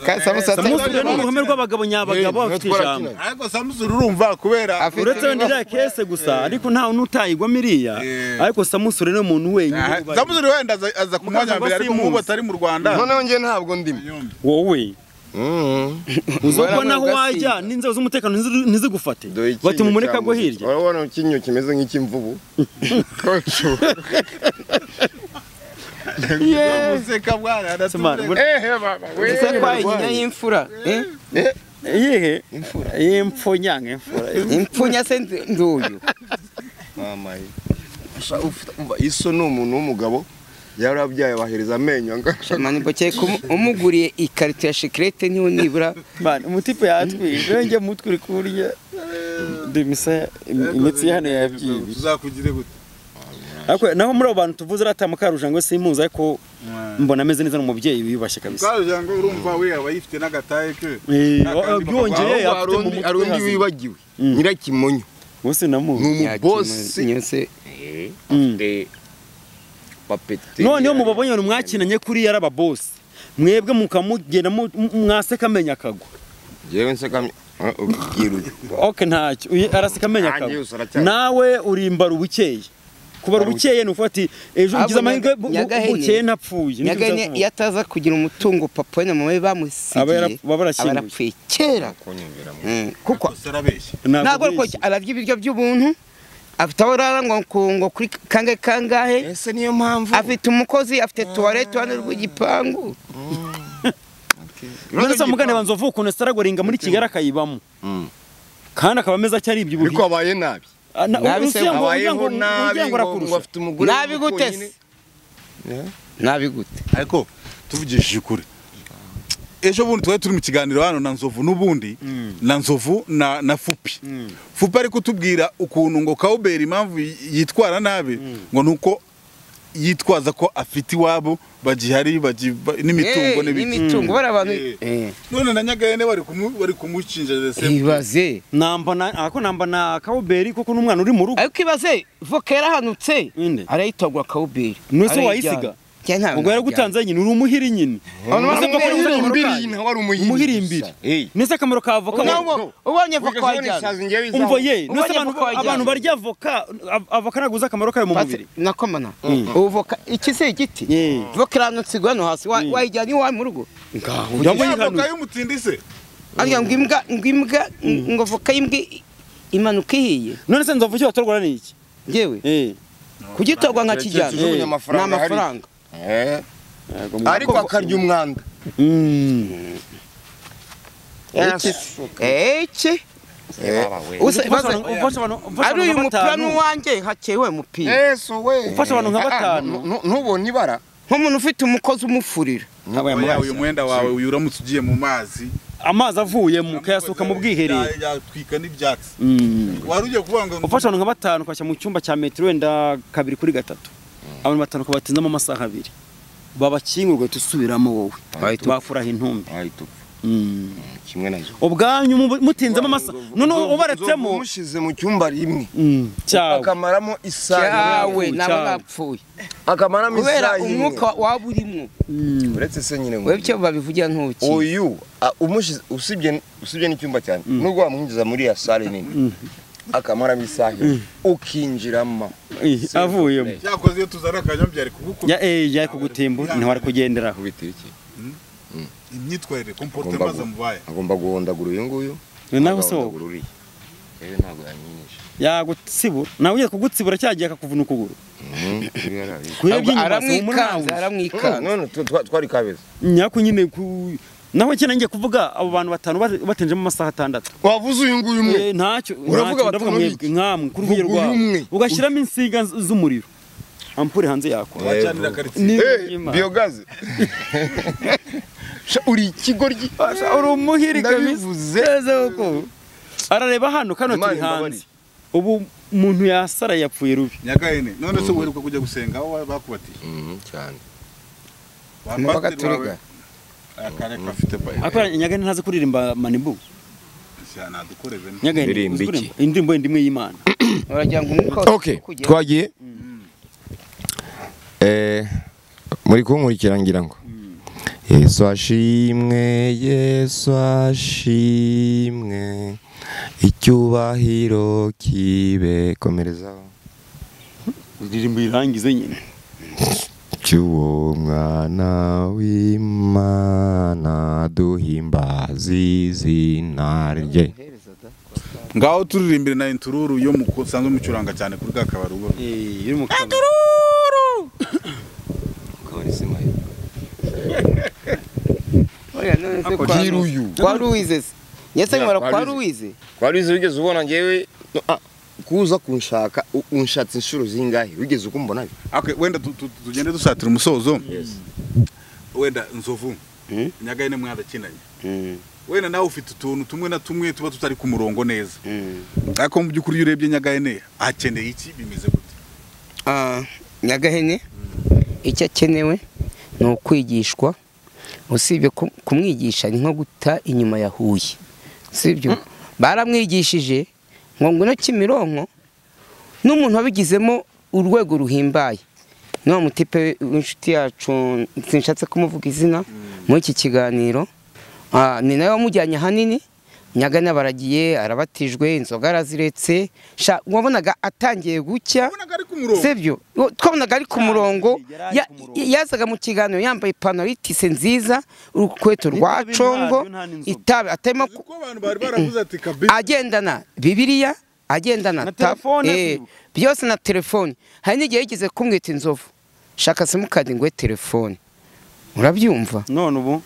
Ka- samusasa- samusure ni uruhome rw'abagabo nyabagabo Eh, bafite twarakinaga. ijambo ariko samusuri urumva kubera Afite uretse wenda iriya kese gusa ariko ntawe n'utayigwa miriya Eh. ariko samusure ni umuntu wenyine Ah, ubaye. samusuri wenda aza- aza ku mwanya wa mbere ariko Simuzi. nk'ubu atari mu rwanda noneho njye ntabwo ndimo Kanyombya. wowe uzobona aho Barabona wajya ugasinda. n'inzego z'umutekano ntizi- ntizigufate bati mu mureka go hirya urabona icyinyo kimeze nk'icy'imvubu Museka mwana, Simana, aratureka. buri- ese kwa nyina y'imfura eh? iyihe y'impfu nyanga imfura impfunya se ndu- nduyu iso ni umuntu w'umugabo yarabyaye bahereza amenyo angana manibokeye umuguriye ikarito ya shikirete niho nibura Man, umutipe yatwije wenge mutwe uri kurya demisa imitsi ya hano yabyibi tuzakugire gute ariko naho muri abo bantu tuvuze rata mukarujanga we simuzi ariko mbona ameze neza n'umubyeyi wiyubashye kabisa Mukarujanga urumva we aba yifite n'agataye ke Eh, Nta kandi byongeye bagabo. afite mu hari mutwe undi hazi. wibagiwe nyirakimonyo Bose namu. ni umubosi nyose papeteri noneho mubabonye abantu mwakinanye kuri yari ababosi mwebwe mukamugenda mu- mu- mwaseka amenya akagwa yewe nsekamye ubwira uyu oke ntacyo uyu araseka amenya Ah, akagwa Yesu aracyari. nawe urimbara ubukeye kubara ubukeye ni ufati ejo Abo ngize amahirwe bu- bu- Nyagahene- bukeye ntapfuye Nibyo nyagane nzavuga. iyo ataza kugira umutungo papa we na mama we Aba yara- bamusigiye aba barashyinguye. barapfuye kera Mm, kuko gusa arabeshya Ntabwo ntabwo ariko bwije. ararya ibiryo by'ubuntu afite aho urara ngo ku- ngo kuri kangahe kangahe ese niyo mpamvu afite umukozi afite tuwarete iruhande rw'igipangu none se mugane banza uvuga ukuntu saragoringa muri kigali akayibamo Mm. kandi akaba ameze acyari ibyo ariko abaye nabi Nabi se, abayeho nabi uryango ngo ngo arakurusha afite umugore nabi w'uko gute nyine. se nabi gute ariko tuvugishije ukuri ejo bundi twari turi mu kiganiro hano na nzovu n'ubundi na nzovu na na fupi fupi ari kutubwira ukuntu ngo kawuberi impamvu yitwara nabi ngo ni uko yitwaza ko afite iwabo bagihari bagi- ba- n'imitungo n'ibiki n'imitungo bari abantu Eh, none na nyagahene bari kumu- bari kumucinja desemu ibaze nambona ako nambona kawuberi kuko n'umwana uri mu rugo ariko ibaze voka yarahanutse Inde. arayitagwa kawuberi None se wayisiga? ubwo yaragutanze nyine uri umuhiri nyine Abantu Ese bamwe koko bari uri bari umuhiri? bari- umuhirimbiri nese akamaro ka avoka ubonye voka wajyana umva Ubonye ye nese abantu avoka wajyana. abantu barya avoka av- avoka naguze akamaro kayo mu mubiri nakomana ubu voka iki si igiti Yeah. voka iranutse igwa hano hasi wa- wayijyana iwawe mu rugo Jambo yihanuye. y'umutindi se arya ngo imbwa ngo imbwa ngo voka y'imbwa i- imanuka ihiye none se nzovu icyo batorwara ni iki yewe Eh, kugitorwa nka Keretse ujugunye kijyana ni amafaranga hari. amafaranga Eh. ariko akarya umwanda mm. Eke se. eke Usa- Ufasha maze- abantu- ufasha abantu- ufasha ari abantu uyu mupira batanu. n'uwanjye hakewe umupira yesu we Ufasha abantu nka Ah, ah, batanu. nu- nu- ntubone ibara nk'umuntu ufite umukozi umufurira oya uyu mwenda wawe uyu uramutse ugiye mu mazi amazi avuyemo ukayasuka mu bwiherero Ya- yatwika n'ibyatsi Mm. wari ugiye kuvuga ngo ufasha abantu nka batanu ukajya mu cyumba cya metero wenda kabiri kuri gatatu abantu batanu ukabatindamo amasaha abiri babakingurwe tusubiramo wowe Bahita upfa. bafuraha intumbi ahita upfa Mm. kimwe na zo ubwanyu mubu- mutinzemo amasaha none ubaretsemo umushyize mu cyumba rimwe Mm, cyawe akamaramo isaha yawe cyane. nabo bapfuye akamaramo isaha kubera imwe umwuka waba urimo uretse se nyine ngo wewe icyo babivugira ntuki uyu a- umushyize usibye usibye n'icyumba cyane nubwo wamwinjiza muri ya sale nini akamaramo isaha imwe ukinjiramo Eh, avuyemo cyakoze iyo tuzana akanyombya ari kugukura ya eh yari kugutimbura ntiwari kugenderaho kubitira iki imyitwarire Agomba komporotema gu- zamubaye agomba guhondagura uyu nguyu nawe se wowe agahondagura uriya rero ntabwo yamwinisha yagutsibura nawe ugiye kugutsibura cyagiye akakuvuna ukuguru kubera Ahubwo iby'inyuma si umunawe aramwikanze aramwikanze none tu- twa- twari kabeza nyako nyine ku naho cyane ngiye kuvuga abo bantu batanu bat- batinjemo amasaha atandatu wavuze uyu nguyu Eh, ntacyo Uravuga ntacyo, batanu ndavuga mwebwe nkamwe kuri Vuga urwego rwawe uyu umwe. ugashyiramo insinga z- z'umuriro ampure hanze yako Eh, wacanira bro. karitsiye Ni- Eh, Imana. biyogaze Sha, uri ikigoryi Basha, uri umuhiri kabisa Ndabivuze. Neza koko. arareba hano kano Imana turi hanze imbabarire. ubu muntu yasara yapfuye rubi nyagahene none se uheruka kujya gusenga aho bakubatiye cyane Ba Ni pasiteri bagaturika. wawe- Aya kareka afite bayo akora nyagani ntazi kuririmba manibu ntadukoreze nyagani Ndirimbo uzi iki? kuririmba indirimbo yindi imwe y'imana uragira ngo umwuka okay ukujyemo. twagiye eh muri kunkurikira ngira ngo yesu ashimwe yesu ashimwe icyubahiro kibe komerezaho indirimbo irangize nyine cy'uwo mwana w'imana duhimbaza izina rye ngaho turirimbire na intururu yo musanzwe mucuranga cyane kuri ka kabari uba Eh, iri mu kanwa. Oya, none se kwa- Giruyu. kwa ruwize se nyese Ya, nkora kwa kwa ruwize wari uzi wigeze ubona ngewe no, ah, kuza kunshaka u- unshatse inshuro zingahe wigeze uko mbona Okay, wenda tu- tu- tugende dusatira umusozo wenda nzovu nyagahene mwarakinanye wenda nawe ufite utuntu tumwe na tumwe tuba tutari ku murongo neza ariko mu by'ukuri iyo urebye nyagahene akeneye iki bimeze gute Ah, nyagahene icyo akenewe ni ukwigishwa usibye ku- kumwigisha ni nko guta inyuma ya huye sibyo baramwigishije ngo ngwino kimironko n'umuntu wabigizemo urwego ruhimbaye ni wa mutipe w'inshuti yacu sinshatse kumuvuga izina muri iki kiganiro Ah, ni nawe wamujyanye ahanini nyagana baragiye arabatijwe inzoga araziretse sha wabonaga atangiye gucya ubonaga ari ku murongo sibyo Wo- twabonaga ari ku murongo yari ari Ya- ku murongo. yazaga mu kiganiro yambaye ipantaro y'itise nziza urukweto rwa Itabi congo ntabyo, nta n'inzoga. itabi atarimo ku- kuko abantu bari baravuze ati kabisa agendana bibiriya agendana Na tab- telefone, eh, byibuka. byose na telefone hari n'igihe yigeze kumwita inzovu shaka simukadi ngo telefone urabyumva none ubu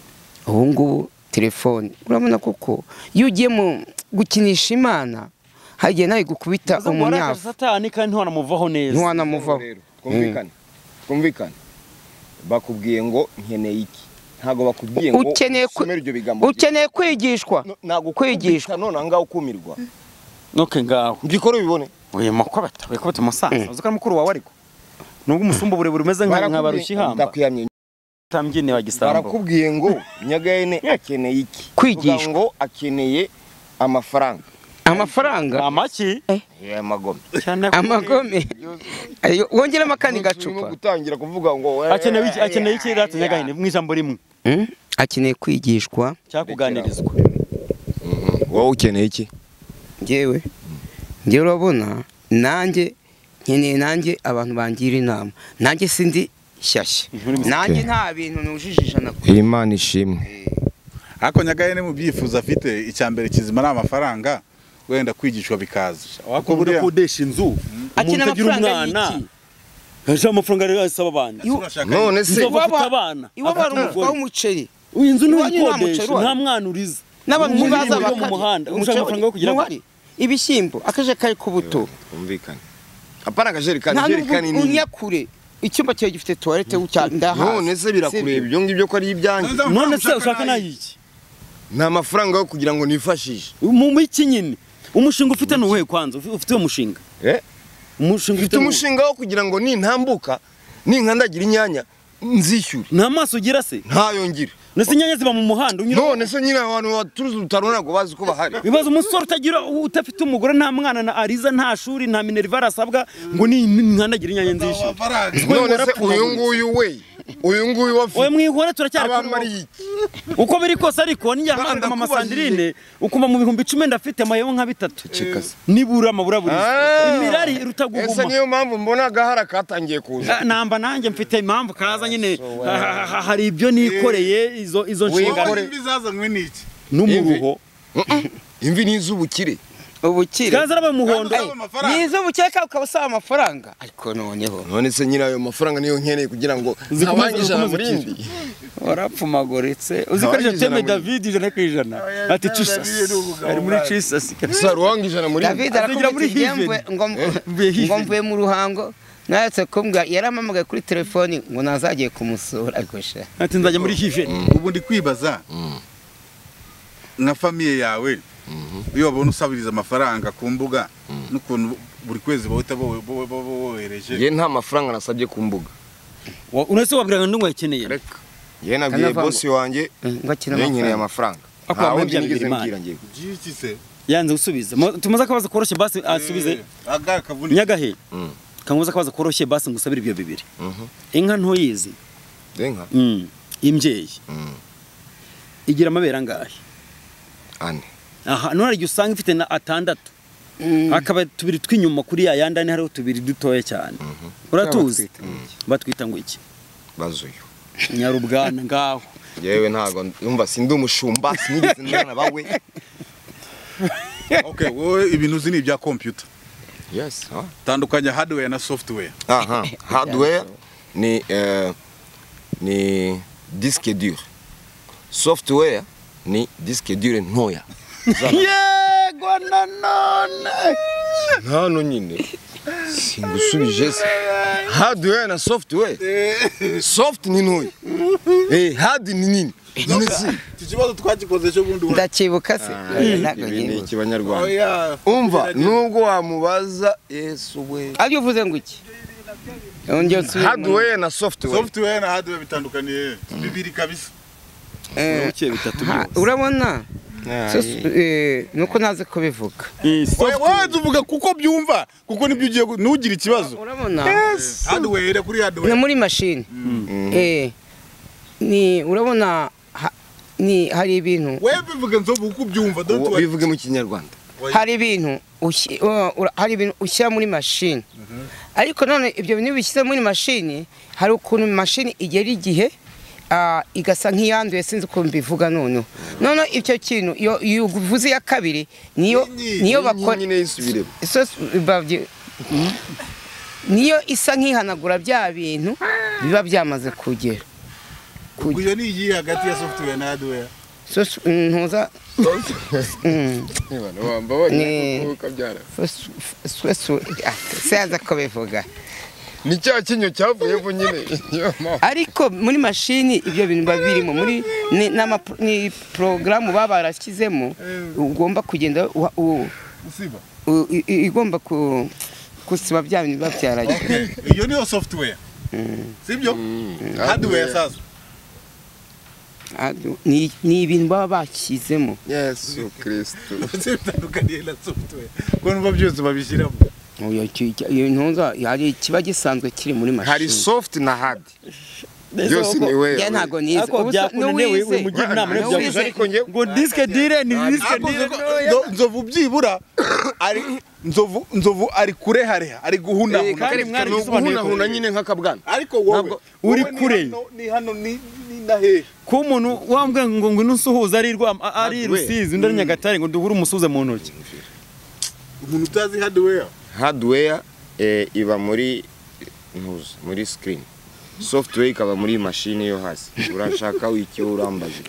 ubu ngubu telefone urabona kuko iyo ugiye mu gukinisha imana hari igihe nawe gukubita Uza ngo warakaje umunyafu satani kandi ntiwanamuvaho neza ntiwanamuvaho twumvikane twumvikane bakubwiye ngo nkeneye iki ntabwo bakubwiye ngo ukeneye kwi- usomere ibyo bigambo ukeneye kwigishwa No- ntabwo kwigishwa. kwigishwa none ahangaha ukumirwa noke ngaho mbikore ubibone uyu makwabata wikubita umusaza uzi ko ari mukuru wawe ariko nubwo umusumba uburebure umeze nka nka barushihamba Ndakwiyamye. utambyine wa gisambo barakubwiye ngo nyagahene akeneye iki Kwigishwa. Uvuga ngo akeneye amafaranga amafaranga amaki y'amagome cyane ko- amagome Ayo, wongeramo akandi turimo gacupa gutangira kuvuga ngo akeneye iki akeneye iki rata nyagahene mu ijambo rimwe Hmm? akeneye kwigishwa cyakuganirizwa wowe ukeneye iki njyewe njyewe urabona nanjye nkeneye nanjye abantu bangira inama nanjye sindi shyashya nanjye nta bintu nujijije nakora imana ishimwe ariko nyagahene mu byifuzo afite icya mbere kizima ni amafaranga wenda kwigishwa bikaza wako buri Kumbwira, kudesha inzu akina umuntu agira amafaranga umwana y'iki? aje amafaranga ariyo asaba abandi ese urashaka none se Inzovu Iwaba- afite abana iwabo hari afite umufuka umugore w'umuceri inzu iwanyu nta muceri ntiyikodesha uhari? nta mwana uriza n'abantu Umuceri ntibaza uri mu bakarya. muhanda Umuceri ushaka amafaranga yo kugira ngo ntuhari. ibishyimbo akajerekari k'ubuto umvikane apana akajerekani nta ijerekani n'ubwo nini unyakure icyumba cyawe gifite tuwarete ndahazi none se birakureba ibyo ngibyo ko ari ibyanjye none se ushaka nayiki ni amafaranga yo kugira ngo nifashishe mu miki nyine umushinga ufite ni uwuhe kwanza Ufi- ufite uwo mushinga Eh? umushinga mfite ufite ni uwuhe? umushinga wo kugira ngo nintambuka ninkandagira inyanya nzishyure nta maso ugira se ntayongere ndetse inyanya ziba mu muhanda unyura none se nyine abantu baturuzi urutaro ntabwo bazi ko bahari bibaza umusore utagira utafite umugore nta mwana na ariza nta shuri nta minerva arasabwa ngo ni nkandagira inyanya nzishyure amafaranga none se uyu nguyu we uyu nguyu oya wafite mwihora turacyari kuri abamara wowe. iki uko biri kose ariko nijya nkahaga amasandirine ukumva mu bihumbi icumi ndafite amayeho nka bitatu nibura amabura buri Ah. imirari ese rutaguguma niyo mpamvu mbona agahara katangiye kuza Ah, namba nanjye mfite impamvu kaza nyine ha- ha- ha- hari ibyo nikoreye izo izo wowe nshingano imvi zazanywe n'iki n'umuruho imvi ni iz'ubukire ubukire kaza araba umuhondo Kaza- amafaranga. ni iz'ubukeka ukaba usaba amafaranga ariko noneho none se nyine ayo mafaranga niyo nkeneye kugira ngo Zikomeze- ntabanje ijana zikomeze muri ukire. indi warapfumagoritse uzi ko Abandi aricyo teme ijana muri- david ijana ku ijana ati jesus ari muri jesus kabisa saruwanga ijana muri indi david Azigira muri arakubwira Heaven. ati ngo Mvuye Heaven. ngo mvuye mu ruhango nayatse kumbwa yarampamagaye kuri telefoni ngo nazagiye kumusura ariko sha ati nzajya muri hiveni ubu ndi kwibaza nka famiye yawe iyo babona usabiriza amafaranga ku mbuga n'ukuntu buri kwezi bahita bo- bo- bo- bohereje ye nta mafaranga nasabye ku mbuga uretse wabwira ngo ndumva yakeneye reka ye nabwiye Kanavanga. bosi wanjye ngo akina niyo nkeneye amafaranga amafaranga Ako nta wamuha wundi ibya nigeze Bigirimana. mbwira njyewe by'iki se yanze gusubiza Mo- tumuze akabazo koroshye basi asubize aga kavunike nyagahe kamuze akabazo koroshye basi ngusabire ibyo bibiri Mhm. inka ntuyizi renka Mm. imbyeyi Mm. igira amabere angahe ane aha none hari igihe usanga ifite na atandatu hakaba tubiri tw'inyuma kuri ya yandi ane hariho tubiri dutoya cyane uratuzi batwita ngo iki bazuyo nyarubwana ngaho yewe ntabwo numva sindi umushumba sinigeze ndana bawe okay wowe ibintu uzi ni ibya computer yes ah. tandukanya hardware na software aha hardware ni eh, ni disque dure software ni disque dure ntoya yego nanone hano nyine singusubije se hardware na software soft ni ntoya eh hard ni nini none se iki kibazo twagikoze cyo bundi wa- ndakibuka se Eh, ntabwo ibi ni nyibuka ikibanyarwanda Oya, umva nubwo wamubaza yesu we ariyo uvuze ngo iki Yongeye usubire mu- hardware na software software na hardware bitandukaniye bibiri kabisa Eh, ukiye bitatu ha- urabona so- eh, nuko nazi kubivuga wowe wowe tuvuga kuko byumva kuko nibyo ugiye gu- ntugire ikibazo urabona hardware reba kuri ni hardware muri mashini Eh, ni urabona ha- ni hari ibintu wowe bivuga nzovu kuko ubyumva don't worry bivuge mu kinyarwanda hari ibintu ushi- uh, ura- hari ibintu ushyira muri mashini ariko none ibyo bintu bishyize muri mashini hari ukuntu mashini igera igihe ah, igasa nk'iyanduye sinzi ukuntu mbivuga noneho noneho icyo kintu iyo iyo uvuze iya kabiri niyo Nyinyi, niyo bakora nyine yisubiremo so- babye- niyo isa nk'ihanagura bya bintu biba byamaze kugera ubwo iyo ni iyihe hagati ya software na hardware So, s- ntuza Mm, wambabonye Ni- so- s- so- so- ah, sinzi uko bivuga ni cya kinyo cyavuyeho nyine niyo mpamvu ariko muri mashini ibyo bintu biba birimo muri ni- n'ama- ni porogaramu baba barashyizemo ugomba kugenda uha- u- usiba u- i- i- igomba ku- gusiba bya bintu biba byaragiye iyo niyo software sibyo hardware sasa Adu- ni ni ibintu baba bashyizemo yesu kirisito ndetse bitandukaniye na software kuko numva byose babishyiramo Oya, ki- ki- iyo ntunza hari ikiba gisanzwe kiri muri hari mashini soft na hard byose uko- ni njye wewe ntabwo nize Ariko Ubu se- byakunaniye n'uwize. wi- wimugira Nta- inama niba byakunaniye. n'uwize- ariko njye ngo disike dire ni disike Ntabwo dire nzovu- nzo- nzovu byibura ari nzovu nzovu ari kurehareha ari Eh, guhunahuna kandi kare mwari ni gisobanuye ko- uguhunahuna nyine nk'akabwana ariko wowe ntabwo uri wowe ni kure. hano- ni hano ni ni na hehe kuba umuntu wambwira ngo ngo usuhuza ari rwa ari rusizi undi ari nyagatare ngo duhure umusuhuze mu ntoki umuntu utazi hardware hardware eh, iba muri ntuzi muri screen software ikaba muri mashini yo hasi urashaka icyo urambaza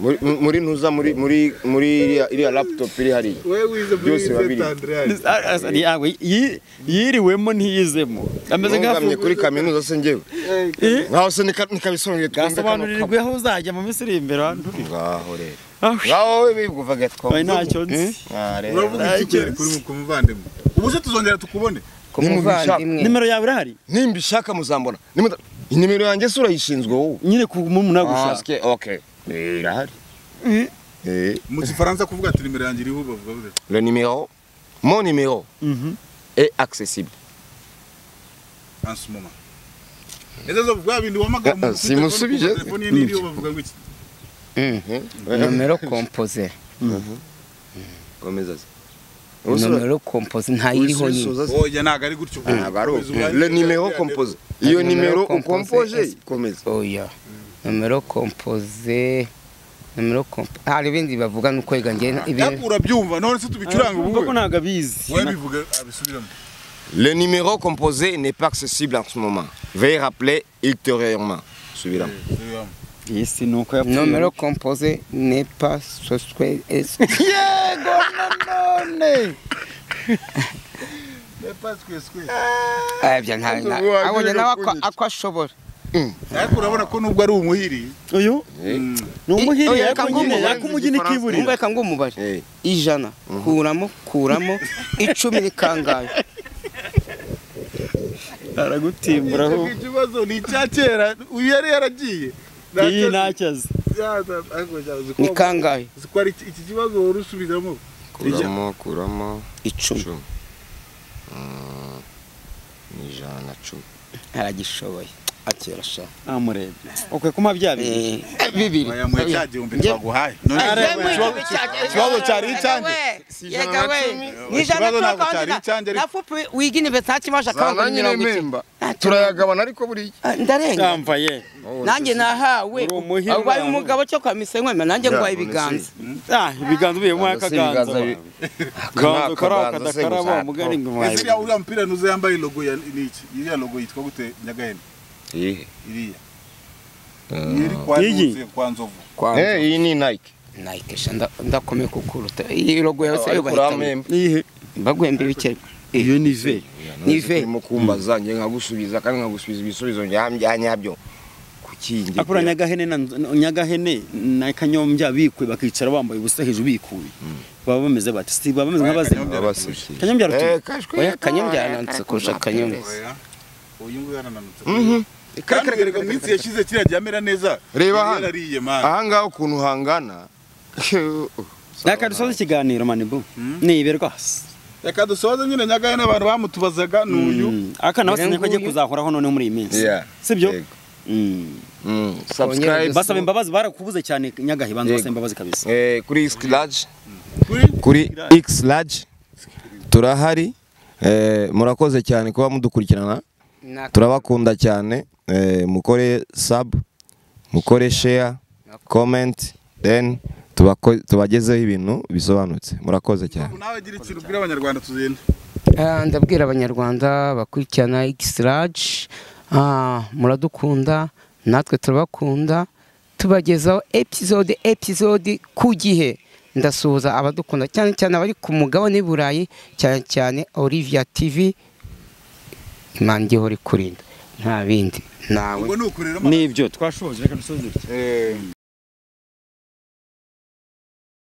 muri, muri ntuza muri muri muri iriya- iriya laptop iri hariya wewe wize muri Byose biba biri. Saint Andreas Ah, ah, yawe, yi- yiriwemo ntiyizemo ameze ntungamye kuri nk'aho kaminuza se njyewe nkaho se nika- nikabisobanuriye twumve kano gasobanurirwe aho uzajya mu minsi iri imbere hano kamo. ngaho rero Ah, ngaho we bibwuvaga oya, twumve ntacyo nzi Ah, rero. uravuga iki kuri kuri kumuvandimwe ubu se tuzongera tukubone ku muvandimwe nimero yawe irahari nimba ishaka muzambona Nimuta- inimero yanjye se urayishinzwe wowe nyine ku mumuna Ah, gushaka ske- okay Eh, irahari Eh. mu kifaransa kuvuga ati nimero yanjye iriho bavuga bute le numéro, mon numéro Mhm. est accessible. en ce moment ese zo bwa bintu wamagara Ah, ah, simusubije. telefone ye n'iriho bavuga ngo iki nomero kompoze Komeza se. nomero kompoze ntayiriho nyine Usubiza se. oya ntago ari gutyo Ntabwo ari uko. Le numéro composé. Iyo Le numéro numéro composé composé. est- Komeza. oya nomero kompoze nomero kompoze hari ibindi bavuga ni ukwega njye yako urabyumva none se tubicuranga ubu ko ntabwo abizi we bivuga abisubiramo Le numéro composé n'est pas accessible en ce moment. Veuillez rappeler ultérieurement. Subiramo. Subiramo. iyi si ni uko yapfuye nomero kompoze nepa soswe es yego nanone Lepas kweswe. abya nta nta- Ubuhagije abonye nawe ako- kunyita. ako ashobora ariko urabona ko nubwo ari umuhiri uyu ni umuhiri oya, ariko reka nyine ngumve. ariko umugeni numva ikiburira reka ngo umubare Eh. ijana kuramo kuramo icumi ni kangahe aragutimbura ahubwo. ikibazo ni icya kera uyu yari yaragiye iyi ntacyo azi ni kangahe zikwari iki kibazo wari usubiramo Kuramo, kuramo. icumi Cumi. Mm, Ni ijana na cumi. aragishoboye akera sha namurebe ukwe kuma bya bintu Eh, bibiri bayamuye cya gihumbi Njye- twaguhaye none ikibazo cyari icyanjye Ikibazo ntabwo cyari icyanjye, ariko- nafupi wigini betakimaje Zana akabanga nyine mirongo itatu mpemba. Ntacyo. Turayagabana ariko buriya. Ah, ndarenga yambaye nanjye nahawe Uri umuhima. aho ubaye umugabo cyo kwa misenkwema nanjye Ya, nguhaye none se. ibiganza ah ibiganza ubiyemo Ntabwo se ibiganza akaganza bi- ganza ukaraho Akaganza se kadakaraba gusa. umugani ngo uriya uriya mupira ntuze yambaye logo ya ni iki iriya logo yitwa gute nyagahene Iyihe? iriya iri kwa Iyi? Ntuze, kwa nzovu kwa Eh, iyi ni Nike. Nike sha nda- ndakomeye kukuruta iyi logo yawe se yo Ariko bahitamo urampemba. iyihe mbaguhembe ibikere iyo ni ve Nive. urimo kumbaza njye nkagusubiza kandi nkagusubiza ibisubizo nyabyo kukingira akura nyagahene na nyagahene na kanyombya bikwe bakicara bambaye ubusa hejuru bikuye baba bameze bate si baba bameze nk'abazima Kanyombya. abaseke kanyombya rutuye oya kanyembya yananutse kurusha kanyembya oya uyu nguyu yarananutse kandi bigaragara mu minsi yashize kiriya ryamera neza Reba Yari hano. yarariye mani ahangaha ukuntu hangana reka dusoze ikiganiro manibu niberwa reka dusoze nyine nyagahene abantu bamutubazaga ni uyu akana Uyu basinye ko agiye nguyu. kuzahoraho none muri iyi minsi Yeah. sibyo Yego. Mm. Mm, subscribe. basaba imbabazi barakubuze cyane nyagahe banza Yego. basaba imbabazi kabisa Eh, kuri x large kuri kuri x large turahari Eh, murakoze cyane kuba mudukurikirana turabakunda cyane Eh, mukore sub mukore share comment then tubako- tubagezeho ibintu bisobanutse murakoze cyane nawe gira ikintu ubwira abanyarwanda tuzenda Ah, ndabwira abanyarwanda bakurikirana x-large ah, muradukunda natwe turabakunda tubagezaho episode episode ku gihe ndasuhuza abadukunda cyane cyane abari ku mugabane i burayi cyane cyane olivia tv imana ijya ihora ikurinda nta bindi nawe ubwo ni uku rero nibyo twashoboje reka dusoze dutya Eh,